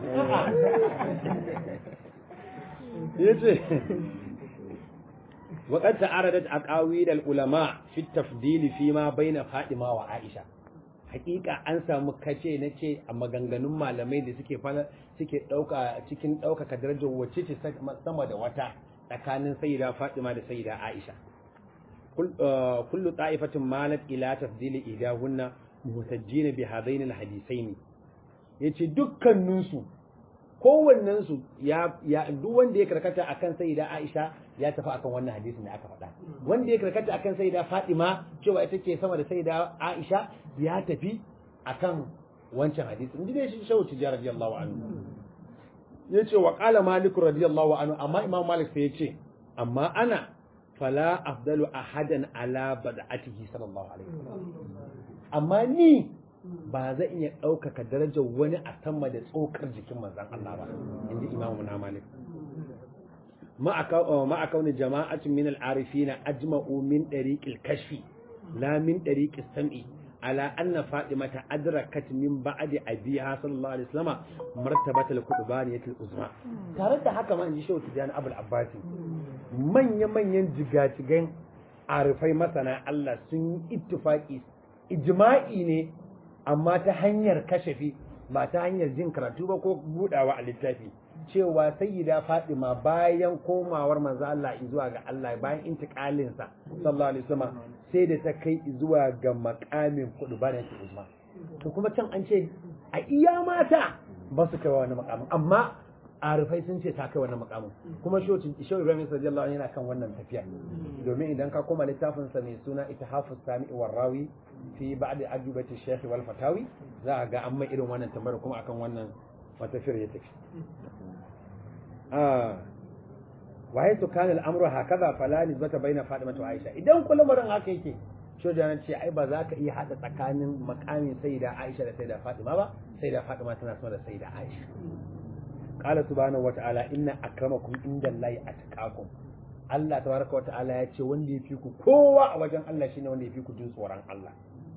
A: yace وقد تعرضت أقاويل العلماء في التفضيل فيما بين فاطمة وعائشة hakika an samu kace na ce a maganganun malamai da suke fara suke dauka cikin daukaka darajar wacce ce sama da wata tsakanin sayyida Fatima da sayyida Aisha kullu ta'ifatin malat ila tafdili idahunna muhtajjin bi hadain alhadithain yace dukkaninsu kowannensu ya ya duk wanda ya karkata akan sayyida Aisha ya tafi akan wannan hadisin da aka faɗa wanda ya karkata akan sayyida Fatima cewa ita ce sama da sayyida Aisha ya tafi akan wancan hadisin inda shi shawu tijara radiyallahu anhu yace wa qala malik radiyallahu anhu amma imam malik sai yace amma ana fala afdalu ahadan ala bad'atihi sallallahu alaihi wasallam amma ni ba zan iya ɗaukaka darajar wani a sama da tsokar jikin manzan Allah ba inji imamu na malik ma'a kauni jama'atun min al'arifina ajma'u min ɗariƙil kashfi la min ɗariƙil sam'i ala anna fatimata adrakat min ba'di abiha sallallahu alaihi wasallam martabatal qudbaniyatil uzma tare da haka ma inji shehu tijani abul abbasi manya manyan jigajigan arifai masana Allah sun yi ittifaqi ijma'i ne amma ta hanyar kashafi ba ta hanyar jin karatu ba ko budawa a littafi cewa sayyida Fatima bayan komawar manzo Allah zuwa ga Allah bayan intikalin sa sallallahu alaihi wasallam sai da ta kai zuwa ga makamin kudu bana ta uzma to kuma can an ce a iya mata ba su kai wani makamin amma arifai sun ce ta kai wannan makamin kuma shehu Ibrahim sallallahu alaihi yana kan wannan tafiya domin idan ka koma littafin sa mai suna Itihafus Sami'i Warrawi fi ba'd ajubati Sheikh wal Fatawi za a ga an mai irin wannan tambayar kuma akan wannan matafiyar ya tafi ah wa haythu kana al-amru hakaza fala nisbata baina Fatima wa Aisha idan kullum ran haka yake shoja ce ai ba za ka iya hada tsakanin makamin sayyida Aisha da sayyida Fatima ba sayyida Fatima tana sama da sayyida Aisha qala subhanahu wata'ala inna akramakum indallahi atqakum Allah tabaraka wata'ala ya ce wanda yafi ku kowa a wajen Allah shine wanda yafi ku jin tsoron Allah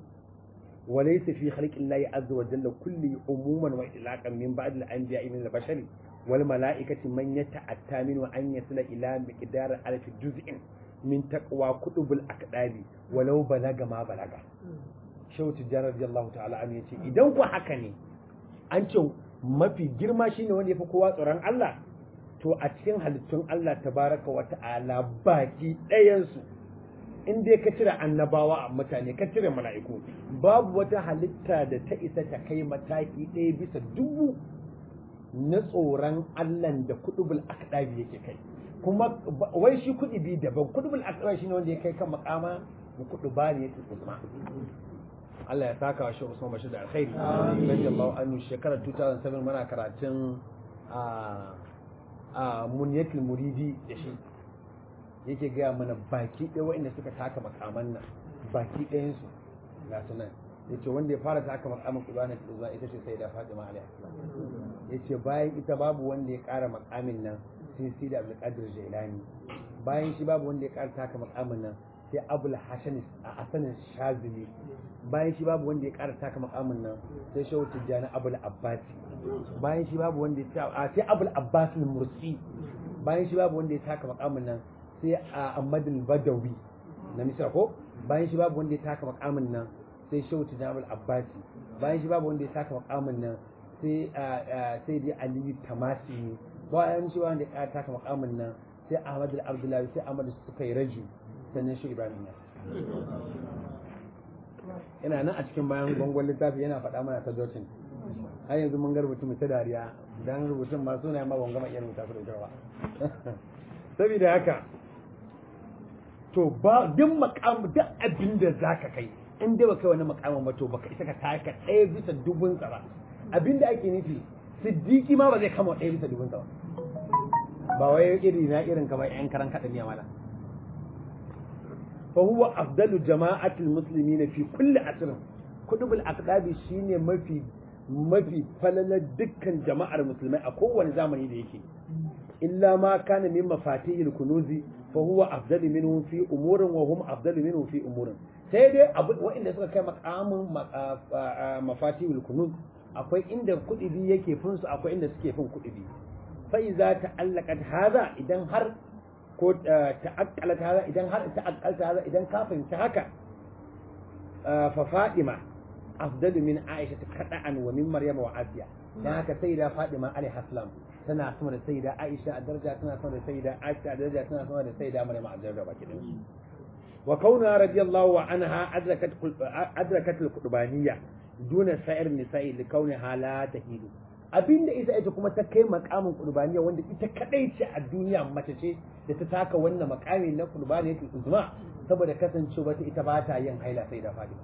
A: وليس في خلق الله عز وجل كل عموما وإطلاقا من بعد الأنبياء من البشر والملائكة من يتأتى منه أن يصل إلى مقدار ألف جزء من تقوى كتب الأكتاب ولو بلغ ما بلغ شو تجار رضي الله تعالى عنه يتي إذا هو حكني أنت ما في جرما شيء وين يفكوا tsoron Allah to a cikin halittun Allah tabaraka wa ta'ala baki ɗayansu in dai ka cire annabawa a mutane ka cire mala'iku babu wata halitta da ta isa ta kai mataki ɗaya bisa dubu na tsoron Allahn da kudubul akdabi yake kai kuma wai shi kudubi daban kudubul akdabi shine wanda ya kai kan makama da kuduba ne yake uzma Allah ya saka wa shi Usman Bashir da alkhairi radiyallahu anhu shekarar 2007 muna karatun a a munyatul muridi da shi yake gaya mana baki ɗaya waɗanda suka taka makaman nan baki ɗayansu ga su nan ya ce wanda ya fara taka makaman kubanin zuwa ita ce sai da fatima alaihi ya ce bayan ita babu wanda ya ƙara makamin nan sai sai da abdulkadir jailani bayan shi babu wanda ya ƙara taka makamin nan sai abul hashan a asanin shazili bayan shi babu wanda ya ƙara taka makamin nan sai shehu tijjani abul abbasi bayan shi babu wanda ya sai abul abbas mursi bayan shi babu wanda ya taka makamin nan sai a Ahmadul Badawi na Misra ko bayan shi babu wanda ya taka makamin nan sai Shehu Tijabul Abbasi bayan shi babu wanda ya taka makamin nan sai sai dai Aliyu Tamasi bayan shi wanda ya taka makamin nan sai Ahmad Abdullahi sai Ahmad Sukai Raju sannan shi Ibrahim yana nan a cikin bayan bangon littafi yana faɗa mana ta Jotin har yanzu mun ga rubutun ta dariya dan rubutun ma suna ma ban gama iya rubuta su da ba saboda haka to ba duk makam duk abin da zaka kai in dai baka wani makamin ba to baka isa ka taka ɗaya bisa dubun sa ba abin da ake nufi siddiki ma ba zai kama ɗaya bisa dubun sa ba ba wai iri na irin kamar yan karan kaɗa miya mala fa huwa afdalu jama'atul muslimin fi kulli asrin kutubul aqdabi shine mafi mafi falalar dukkan jama'ar musulmai a kowane zamani da yake illa ma kana min mafatihil kunuzi fa huwa afdalu minhu fi umurin wa hum afdalu minhu fi umurin sai dai waɗanda suka kai makamin mafatihil kunuz akwai inda kudibi yake fin su akwai inda suke fin kudibi fa iza ta'allaqat hadha idan har ko ta'aqqalat hadha idan har ta'aqqalta hadha idan ka fahimci haka fa Fatima afdalu min Aisha kada'an wa min Maryam wa Asiya dan haka sayyida Fatima alaiha salam tana sama da sayyida Aisha a daraja tana sama da sayyida Aisha a daraja tana sama da sayyida Maryam a daraja baki din wa kauna radiyallahu anha adrakat adrakat al-qurbaniyya duna sa'ir nisa'i li kauniha la tahidu abinda ita ita kuma ta kai makamin qurbaniya wanda ita kadai ce a duniya mace ce da ta taka wannan makami na qurbaniya ta uzma saboda kasancewa ta ita ba ta yin haila sai da fadi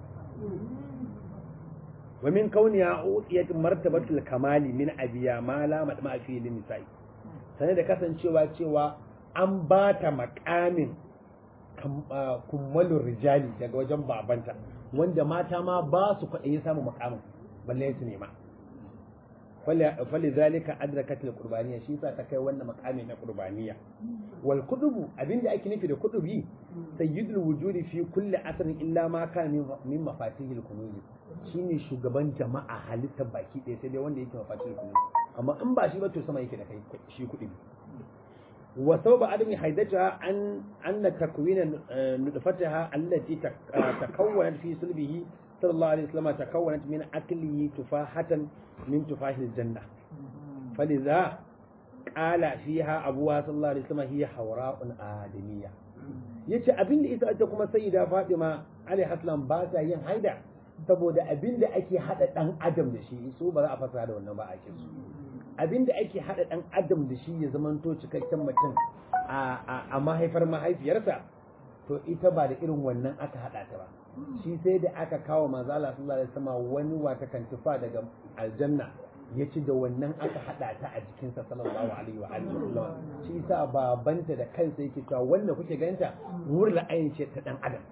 A: wa min kauniya utiyat martabatul kamali min abiya ma la madma fi lin nisa'i sanar da kasancewa cewa an ba ta makamin kummalin rijali daga wajen babanta wanda mata ma ba su kwaɗayi samun makamin balle su nema fali zalika adrakat al qurbaniya shi sa ta kai wannan makami na qurbaniya wal kudubu abinda ake nufi da kudubi sayyidul wujudi fi kulli asrin illa ma kana min mafatihil kunuz shine shugaban jama'a halittar baki ɗaya sai dai wanda yake mafatihil kunuz amma in ba shi ba to sama yake da kai shi kudubi وثوب عدم حيدتها أن أن تكوين نطفتها التي تكونت في صلبه صلى الله عليه وسلم تكونت من أكله تفاحة من تفاح الجنة فلذا قال فيها أبوها صلى الله عليه وسلم هي حوراء آدمية yace abin da ita ita kuma sayyida Fatima alaihi salam ba ta yin haida saboda abin da ake hada dan adam da shi so ba za a fasara da wannan ba a su abin da ake haɗa ɗan adam da shi ya zamanto cikakken mutum a mahaifar mahaifiyarsa to ita ba da irin wannan aka haɗa ta ba shi sai da aka kawo manzo Allah sallallahu alaihi wasallam wani wata kantifa daga aljanna ya ci da wannan aka haɗa ta a jikinsa sallallahu alaihi wa alihi wasallam shi yasa babanta da kansa yake cewa wanda kuke ganta wurin la'ayin ce ta ɗan adam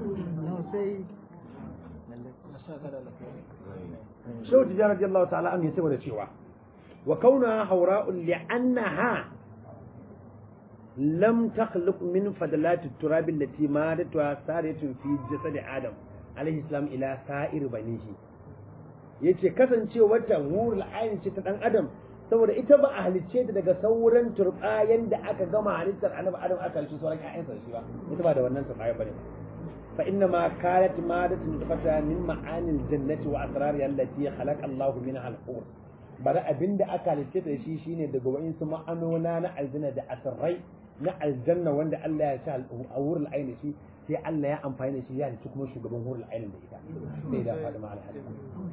A: Shehu Tijjani radiyallahu ta'ala an yi saboda cewa وكونها حوراء لأنها لم تخلق من فضلات التراب التي مادتها سارية في جسد آدم عليه السلام إلى سائر بنيه yace kasancewar ta wurul ayin ce ta dan adam saboda ita ba a halicce ta daga sauran turbayan da aka gama halittar annabi adam aka halicce sauran ƴaƴansa shi ba ita ba da wannan turbayan bane fa inna ma kanat madatun tafata min ma'anil jannati wa asrariha allati khalaqa Allahu minha al-hur bari abin da aka halitta da shi shine daga wa'insu ma'anona na aljanna da asirrai na aljanna wanda Allah ya sa a wurin aini shi sai Allah ya amfani da shi ya halitta kuma shugaban wurin ainin da ita sai da Fatima al-Hadid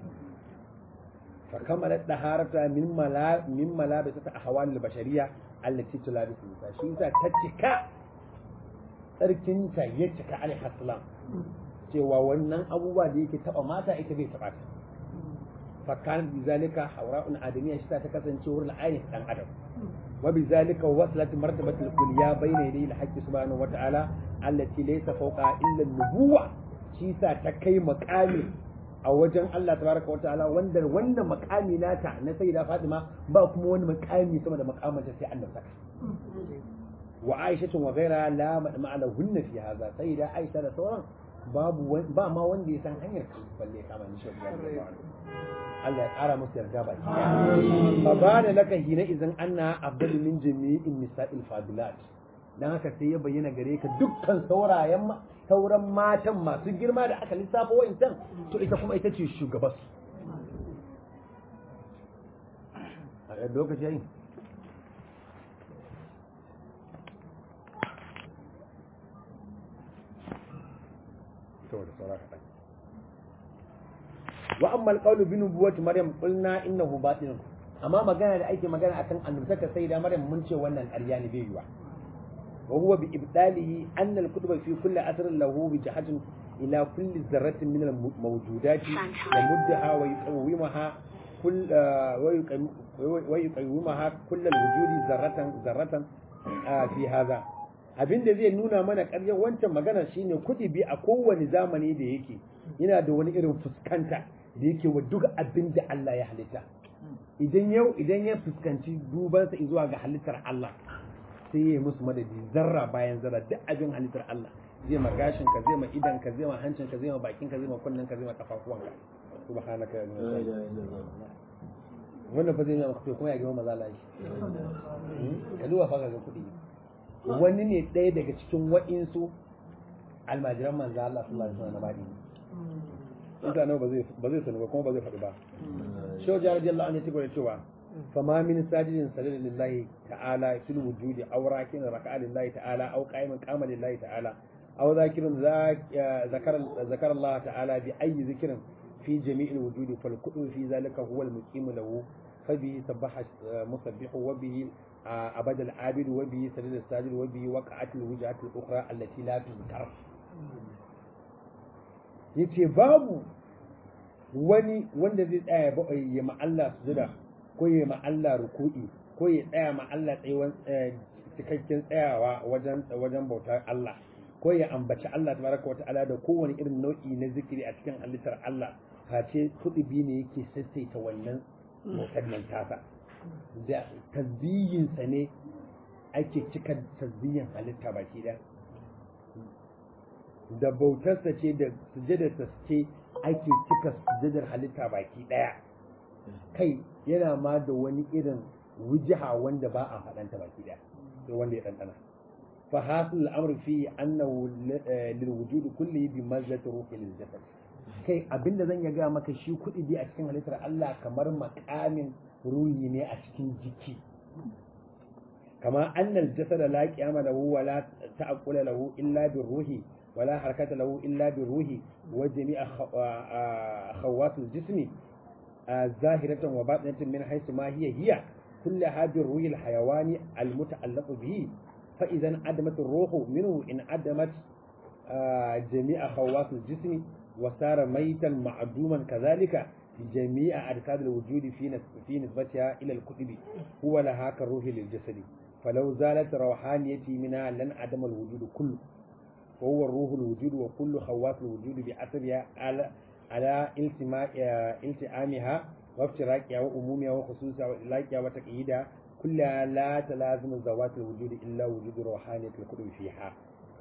A: fa kamalat daharata min mala min malabisat ahwal al-bashariyya allati tulabisu nisa shi yasa ta cika tsarkinta ya cika alaihi salam cewa wannan abubuwa da yake taba mata ita bai taba ta فكانت بذلك حوراء آدمية شتا تكسن شور العين دان أدم وبذلك وصلت مرتبة الكلية بين يدي الحق سبحانه وتعالى التي ليس فوقها إلا النبوة شيسا تكي مقامي a wajen Allah tabaraka wa ta'ala wanda wannan makami nata na sayyida Fatima ba kuma wani makami sama da makamanta sai Allah saka wa Aisha wa ghaira la ma'ala hunna fi hadha sayyida Aisha da sauran babu ba ma wanda ya san hanyar balle kama ni shi Allah ya ƙara musu yarda ba ki fa ba da laka hina idan anna abdul min jami'in nisa'il fadilat dan haka sai ya bayyana gare ka dukkan saurayen sauran matan masu girma da aka lissafa wa'incan to ita kuma ita ce shugaban a lokaci yayin saboda saura kaɗan wa amma alqawlu bi nubuwwati maryam qulna innahu batil amma magana da ake magana akan annabtaka sai da maryam mun ce wannan ƙarya ne bai yiwa wa huwa bi ibdalihi anna al-kutuba fi kulli asrin lahu bi jahatin ila kulli zarratin min al-mawjudati wa muddaha wa yuqawwimaha kull wa yuqawwimaha kull al-wujudi zarratan zarratan fi hadha abinda zai nuna mana ƙaryar wancan magana shine kudi bi a kowane zamani da yake yana da wani irin fuskanta da yake wa duk abin da Allah ya halitta idan yau idan ya fuskanci dubansa zuwa ga halittar Allah sai ya musu madadi zarra bayan zarra duk abin halittar Allah zai ma gashin ka zai ma idan ka zai ma hancin ka zai ma bakin ka zai ma kunnen ka zai ma kafafuwan ka subhanaka ya nuna wannan fa zai nuna maka kuma ya gama maza lashi ka duba fa ga kuɗi wani ne ɗaya daga cikin wa'insu almajiran manzo Allah sallallahu alaihi wasallam na bani mutane ba zai ba zai sani ba kuma ba zai faɗi ba shehu jari radiyallahu anhu ya tabbata cewa fama min sajidin sajada lillahi ta'ala fil wujudi aw rakin raka'a lillahi ta'ala aw qa'iman qama lillahi ta'ala aw zakirun zakar zakar Allah ta'ala bi ayyi zikrin fi jami'il wujudi fal kudu fi zalika huwa al-muqim lahu fa bihi sabbaha musabbihu wa bihi abad al-abid wa bihi sadid al-sajid wa bihi waqa'at al-wujhat al-ukhra allati la tuzkar yace babu wani wanda zai tsaya ya ma Allah sujuda ko ya ma Allah ruku'i ko ya tsaya ma Allah tsayuwan cikakken tsayawa wajen wajen bautar Allah ko ya ambaci Allah tabaraka wa ta'ala da kowane irin nau'i na zikiri a cikin halittar Allah face kudubi ne yake sassaita wannan bautar nan tasa da tasbihin sa ne ake cika tasbihin halitta baki da da bautarsa ce da sujadarsa ce ake cika sujadar halitta baki daya kai yana ma da wani irin wujiha wanda ba a faɗanta baki daya sai wanda ya ɗanɗana fa hasul al'amr fi annahu lil wujudi kulli bi mazzati ruhi lil jasad kai abinda zan ya ga maka shi kuɗi bi a cikin halittar Allah kamar makamin ruhi ne a cikin jiki kama annal jasad la qiyama lahu wa la ta'aqqula lahu illa bir ruhi ولا حركة له إلا بالروح وجميع خواص الجسم ظاهرة وباطنة من حيث ما هي هي كلها بالروح الحيواني المتعلق به فإذا انعدمت الروح منه انعدمت جميع خواص الجسم وصار ميتا معدوما كذلك جميع أجساد الوجود في في نسبتها إلى الكتب هو لها كالروح للجسد فلو زالت روحانيتي منها لانعدم الوجود كله وهو الروح الوجود وكل خواص الوجود بأثرها على على التماء التئامها وافتراقها وأمومها وخصوصها وإلاقها وتقييدها كلها لا تلازم ذوات الوجود إلا وجود روحانية القطب فيها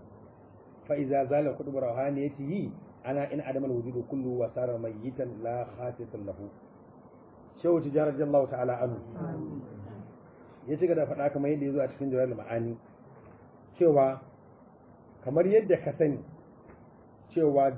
A: فإذا زال قطب روحانيته أنا إن عدم الوجود كله وصار ميتا لا خاصة له شو تجارة الله تعالى عنه ya ci da faɗa kamar yadda ya zo a cikin jawar ma'ani cewa kamar yadda ka sani cewa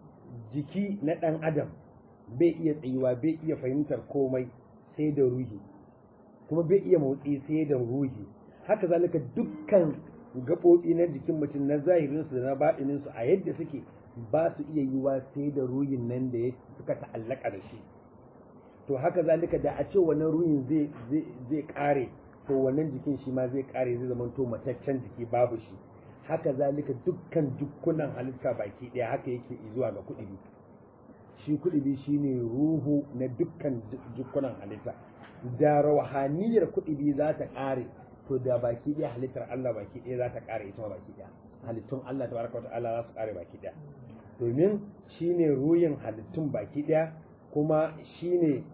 A: jiki na ɗan adam bai iya tsayuwa bai iya fahimtar komai sai da ruhi kuma bai iya motsi sai da ruhi haka zalika dukkan gaɓoɓi na jikin mutum na zahirinsu da na baɗininsu a yadda suke ba su iya yiwa sai da ruhin nan da suka ta'allaka da shi to haka zalika da a ce wannan ruhin zai ƙare to wannan jikin shi ma zai ƙare zai zama to mataccen jiki babu shi haka zalika dukkan dukkunan halitta baki ɗaya haka yake zuwa ga kuɗi shi kuɗi shine ruhu na dukkan dukkunan halitta da rauhaniyar kuɗi za ta ƙare to da baki ɗaya halittar Allah baki ɗaya za ta ƙare ita baki ɗaya halittun Allah tabaraka wata'ala za su ƙare baki ɗaya domin shine ruhin halittun baki ɗaya kuma shine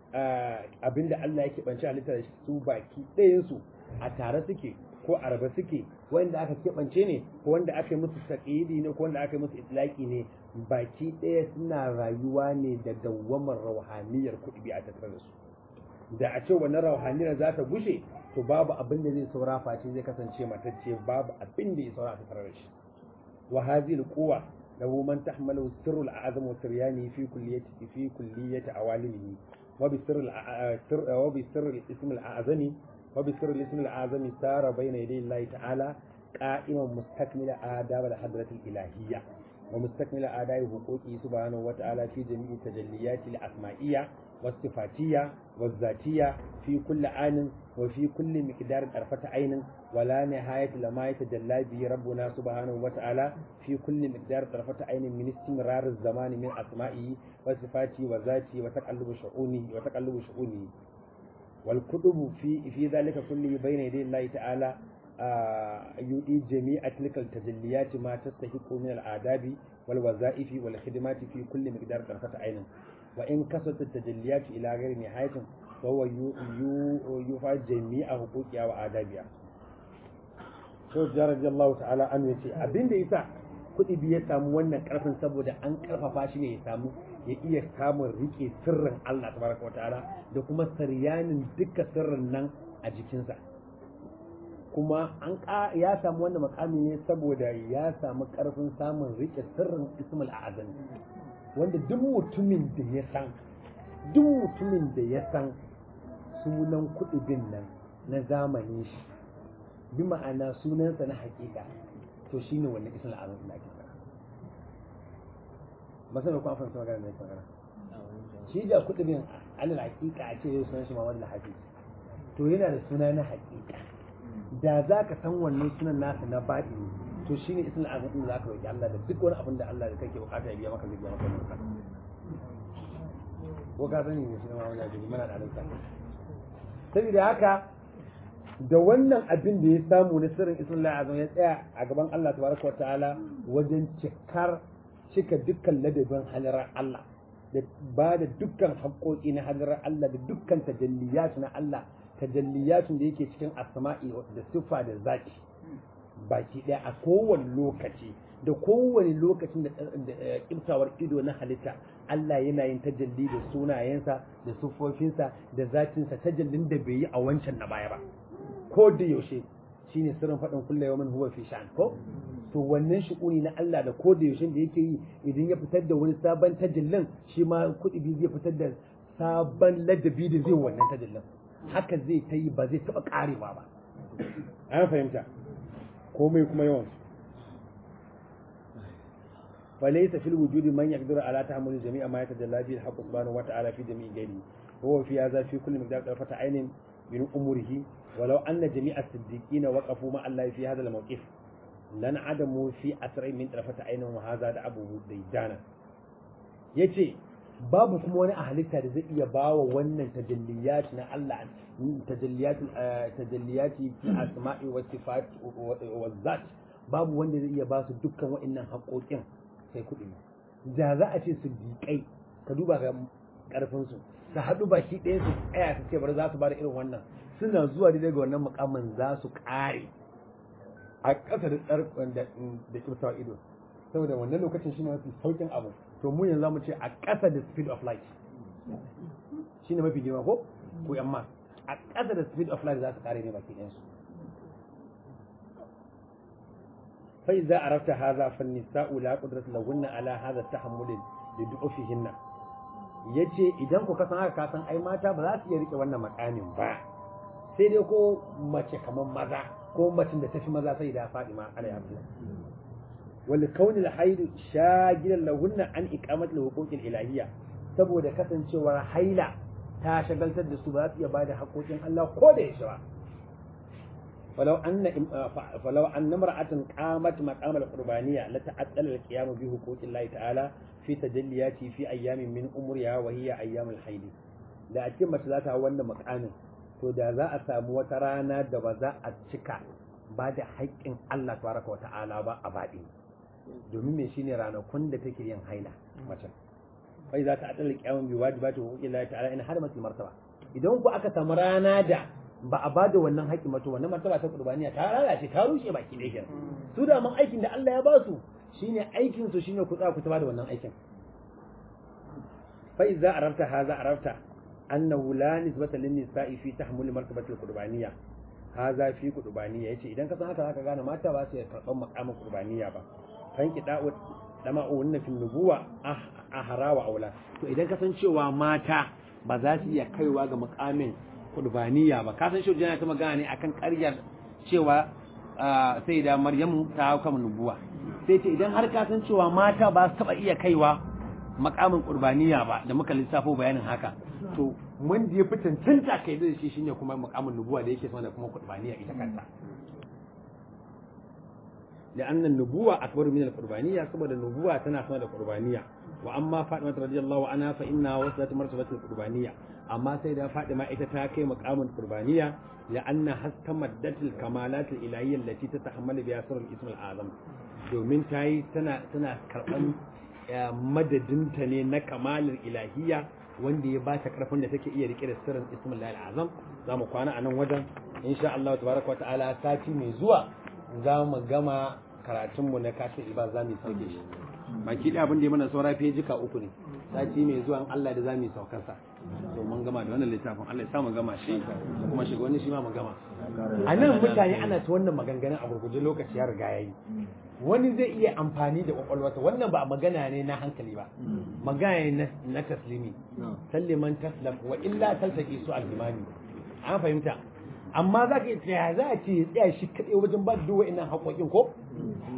A: abinda Allah yake banci halittar su baki ɗayansu a tare suke ko araba suke wanda aka keɓance ne ko wanda aka yi musu taƙidi ne ko wanda aka yi musu itlaki ne baki ɗaya suna rayuwa ne da dawwamar rauhaniyar kuɗi a tattare da su da a ce wannan rauhaniyar za ta gushe to babu abin da zai saura face zai kasance matacce babu abin da ya saura a tattare da shi wa hadhihi alquwa lahu man tahmalu sirrul a'zam wa siryani fi kulliyati fi kulliyati awalimihi wa bi sirril wa bi sirril ism al-a'zami وبسر الاسم الأعظم سار بين يدي الله تعالى قائما مستكمل آداب الحضرة الإلهية ومستكمل آداب حقوقه سبحانه وتعالى في جميع التجليات الأسمائية والصفاتية والذاتية في كل آن وفي كل مقدار طرفة عين ولا نهاية لما يتجلى به ربنا سبحانه وتعالى في كل مقدار طرفة عين من استمرار الزمان من أسمائه وصفاته وذاته وتقلب شؤونه وتقلب شؤونه والكتب في في ذلك كله بين يدي الله تعالى يؤدي جميع تلك التجليات ما تستحق من الآداب والوظائف والخدمات في كل مقدار طرفة عين وإن كسرت التجليات إلى غير نهاية فهو يفعل جميع حقوقها وآدابها Shehu Jarabi Allah ta'ala an yace abin da yasa kuɗi biya samu wannan ƙarfin saboda an ƙarfafa shi ne ya samu ya iya samun rike sirrin Allah tabaraka wata'ala da kuma saryanin duka sirrin nan a jikinsa kuma an ya samu wannan makami ne saboda ya samu ƙarfin samun rike sirrin ismul azam wanda duk mutumin da ya san duk mutumin da ya san sunan kuɗi bin nan na zamanin shi bi ma'ana sunansa na hakika to shine wannan ismul azam da ake magana masana ko an fahimta magana da yake magana shi da kudin alal hakika a ce yau sunan shi Muhammad al-Hafiz to yana da suna na hakika da za ka san wannan sunan nasa na baɗi to shine ismul azam din za ka roki Allah da duk wani abin da Allah da kake bukata ya biya maka zai biya maka bukata ko ka sani ne shi na Muhammad al-Hafiz mana da alƙa saboda haka da wannan abin da ya samu na sirrin ismul azam ya tsaya a gaban Allah tabaraka wa ta'ala wajen cikar cika dukkan ladabin halarar Allah da ba da dukkan haƙoƙi na hadarar Allah da dukkan tajalliyat na Allah tajalliyatun da yake cikin asma'i da siffa da zaki baki ɗaya a kowane lokaci da kowane lokacin da kimtawar ido na halitta Allah yana yin tajalli da sunayensa da siffofinsa da zatinsa tajallin da bai yi a wancan na baya ba ko da yaushe shine sirrin faɗin kulle yawmin huwa fi sha'an ko to wannan shi'uni na Allah da ko da yaushe da yake yi idan ya fitar da wani sabon tajallin shi ma kuɗi zai fitar da sabon ladabi da zai wannan tajallin haka zai ta yi ba zai taɓa ƙarewa ba an fahimta komai kuma yawan فليس في الوجود من يقدر على تحمل جميع ما يتجلى به الحق سبحانه وتعالى في جميع غيره وهو في هذا في كل مقدار طرفة عين من أموره ولو أن جميع الصديقين وقفوا مع الله في هذا الموقف لن عدموا في أسرع من طرفة عين وهذا دعبه ديدانا yace babu kuma wani halitta da zai iya bawa wannan tajalliyat na Allah tajalliyat tajalliyati fi asma'i wa sifat wa zat babu wanda zai iya ba su dukkan wa'annan haƙoƙin sai kuɗi da za a ce su diƙai ka duba ga ƙarfin su su haɗu baki ɗaya su tsaya su ce bari za su bada irin wannan suna zuwa daidai ga wannan mukamin za su ƙare a ƙasa da tsarkon da kyautawa ido saboda wannan lokacin shi ne mafi saukin abu to mu yanzu mu ce a ƙasa da speed of light shi ne mafi girma ko ko yamma a ƙasa da speed of light za su ƙare ne baki ɗayansu فإذا عرفت هذا فالنساء لا قدرة لهن على هذا التحمل لضعفهن yace idan ku kasan haka kasan ai mata ba za su iya rike wannan makamin ba sai dai ko mace kamar maza ko macin da tafi maza sai da Fadima alayhi salam wal kauni al haid shagilan lahunna an iqamat al huquq al ilahiyya saboda kasancewar haila ta shagaltar da su ba za su iya bada haƙoƙin Allah ko da yaushe ba فلو أن فلو أن امرأة قامت مقام القربانية لتعطل القيام بحقوق الله تعالى في تجلياته في أيام من أمرها وهي أيام الحيض da ake mace za ta hau wannan makamin to da za a samu wata rana da ba za a cika ba da haƙƙin Allah tabaraka wa ta'ala ba a baɗi domin me shine ranakun da take yin haila mace fai za ta adala kiyamun bi wajibati wa huquqi Allah ta'ala in har mace martaba idan ku aka samu rana da ba a bada wannan haƙƙi mato wannan martaba ta qurbaniya ta lalace ta rushe baki ɗaya kenan su da man aikin da Allah ya ba su shine aikin su shine ku tsaya ku ta da wannan aikin fa idza arafta hadha arafta annahu la nisbata lin nisa'i fi tahmul martabati al-qurbaniya hadha fi qurbaniya yace idan ka san haka zaka gane mata ba su karban makamin qurbaniya ba kan kida'u dama'u wannan fi nubuwa a harawa aula to idan ka san cewa mata ba za su iya kaiwa ga makamin kurbaniya ba ka san shi yana ta magana ne akan ƙaryar cewa sai da maryamu ta hau kama nubuwa sai ce idan har ka san cewa mata ba su taba iya kaiwa makamin kurbaniya ba da muka lissafo bayanin haka to wanda ya fi cancanta kai da shi shine kuma makamin nubuwa da yake sama da kuma kurbaniya ita kanta لأن النبوة أكبر من القربانية سبب النبوة تنا سنة القربانية وأما فاطمة رضي الله عنها فإنها وصلت مرتبة القربانية أما سيدة فاطمة إتتاكي مقام القربانية لأنها استمدت الكمالات الإلهية التي تتحمل بها سر الاسم الأعظم domin ta yi tana tana karɓan madadinta ne na kamalar ilahiyya wanda ya ba ta karfin da take iya rike da sirrin ismin azam za mu kwana a nan wajen insha Allah tabaraka wa ta'ala sati mai zuwa za mu gama karatunmu na kashin ilba za mu sauke shi baki da abin da ya mana saura jika uku ne sati mai zuwa Allah da za mu saukansa to mun gama da wannan littafin Allah ya sa mu gama shi kuma shiga wani shi ma mu gama a nan mutane ana ta wannan maganganun a gurguje lokaci ya riga yayi wani zai iya amfani da kwakwalwarsa wannan ba magana ne na hankali ba magana ne na taslimi salliman taslam wa illa taltaki su al-imani an fahimta amma za ka iya za a ce ya tsaya shi kaɗai wajen ba da duwa ina haƙoƙin ko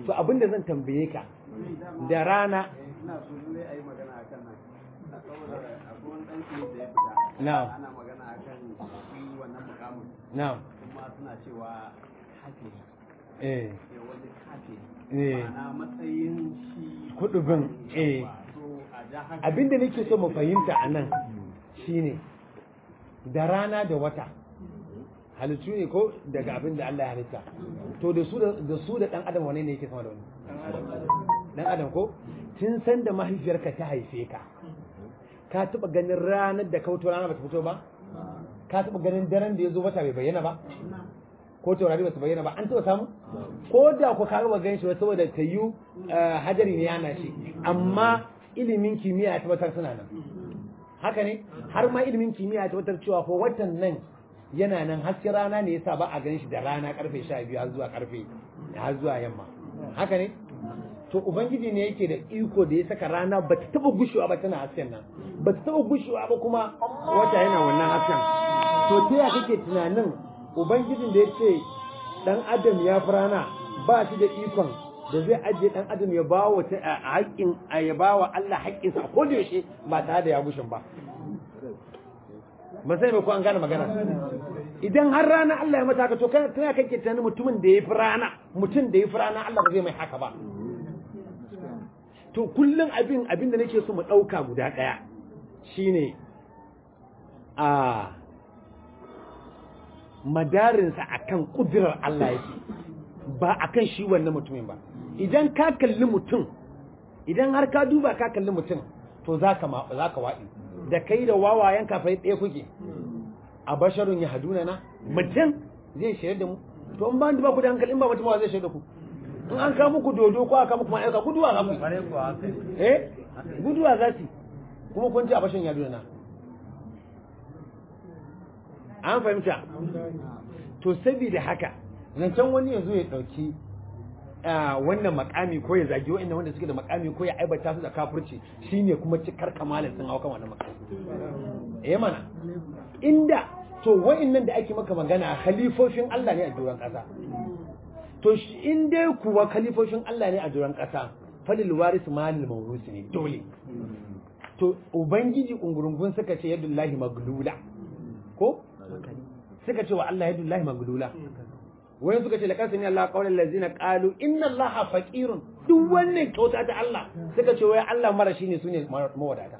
A: to abin da zan tambaye ka da rana
C: ina so ne a yi magana akan nan saboda akwai wani ɗan clip da ya fita
A: Na'am.
C: ana magana akan shi wannan mukamin
A: na'am
C: kuma suna cewa kafiri
A: eh
C: eh wani kafiri
A: eh
C: ma'ana matsayin shi
A: kudubin eh
C: so a ja hankali
A: abinda nake so mu fahimta a nan shine da rana da wata halittu ne ko daga abin da Allah ya halitta to da su da da su da dan adam wane ne yake sama da wani dan adam ko tun san da mahaifiyarka ta haife ka ka taba ganin ranar da kauto rana bata fito ba ka taba ganin daren da ya zo wata bai bayyana ba ko taurari ba su bayyana ba an taba samu ko da ku ka ba gan shi ba saboda ta yi hajari ne yana shi amma ilimin kimiyya ya tabbatar suna nan haka ne har ma ilimin kimiyya ya tabbatar cewa ko watan nan yana nan hasken rana ne yasa ba a gan shi da rana karfe 12 har zuwa karfe har zuwa yamma haka ne to ubangiji ne yake da iko da ya saka rana ba ta taba gushewa ba tana hasken nan ba ta taba gushewa ba kuma wata yana wannan hasken to ta ya kake tunanin ubangijin da ya ce dan adam ya fi rana ba shi da ikon da zai ajiye dan adam ya ba wa ta haƙƙin ya ba wa Allah haƙƙinsa a koda yaushe ba tare da ya gushin ba ba sai ba ko an gane magana idan har rana Allah ya mata haka to kana tana kake tunanin mutumin da ya fi rana mutum da ya fi rana Allah ba zai mai haka ba to kullum abin abin da nake so mu ɗauka guda ɗaya shine a madarinsa akan kudirar Allah yake ba akan shi wannan mutumin ba idan ka kalli mutum idan har ka duba ka kalli mutum to zaka ma zaka waɗi da kai da wawayen kafai ɗaya kuke a basharun ya haduna na mutum zai shirya da mu to in ba ba ku da hankali in ba mutum ba zai shirya da ku in an kawo muku dodo ko aka muku ma'aika guduwa za ku yi eh guduwa za su kuma kun ci a bashin ya haduna na an fahimta to saboda haka zancen wani ya zo ya ɗauki wannan makami ko ya zagi wa'annan wanda suke da makami ko ya aibata su da kafirci shine kuma cikar kamalin sun hau kan wannan makami eh mana inda to wa'annan da ake maka magana khalifofin Allah ne a doron ƙasa to in dai kuwa khalifofin Allah ne a doron ƙasa falil waris malil mawrusi ne dole to ubangiji ungurungun suka ce yadullahi maglula ko suka ce wa Allah yadullahi maglula wayan suka ce laqad sami Allah qawlan allazina qalu inna Allaha faqirun duk wannan kyauta ta Allah suka ce wai Allah mara shine sune mawadata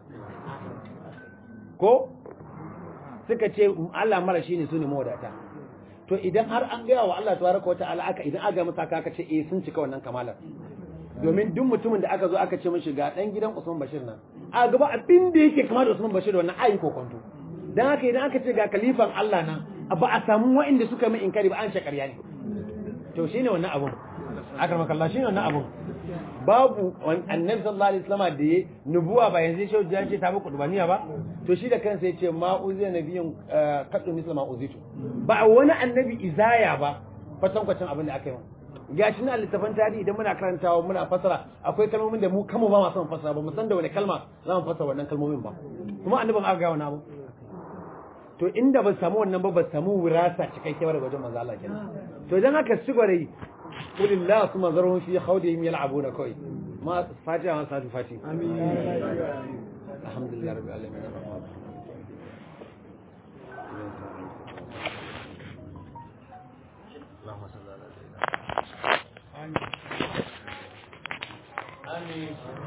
A: ko suka ce Allah mara shine sune mawadata to idan har an gaya wa Allah tabaraka wa ta'ala aka idan aka masa aka ce eh sun cika wannan kamalar domin duk mutumin da aka zo aka ce mishi ga dan gidan Usman Bashir nan a gaba abin da yake kama da Usman Bashir da wannan ayin kokonto dan haka idan aka ce ga kalifan Allah nan ba a samu wa'inda suka min inkari ba an ce ƙarya ne to shine wannan abun akar makalla shine wannan abun babu annabi sallallahu alaihi wasallam da ya nubuwa ba yanzu shi ya ce ta muku dubaniya ba to shi da kansa yace ma uziya nabiyin kaddu misla ma uzitu ba wani annabi izaya ba kwatankwacin abin da aka yi gashi na littafin tarihi idan muna karantawa muna fasara akwai kalmomin da mu kama ba ma son fasara ba mu san da wani kalma za mu fasara wannan kalmomin ba kuma annabin aka ga wani abu to inda ba samu wannan ba ba samu wirasa cikakke daga wajen manzo Allah kenan to idan aka ci gware kulillah suma zarhum fi khawdihim yal'abuna kai ma fatiha ma sadu fati amin alhamdulillah rabbil alamin اللهم صل على سيدنا آمين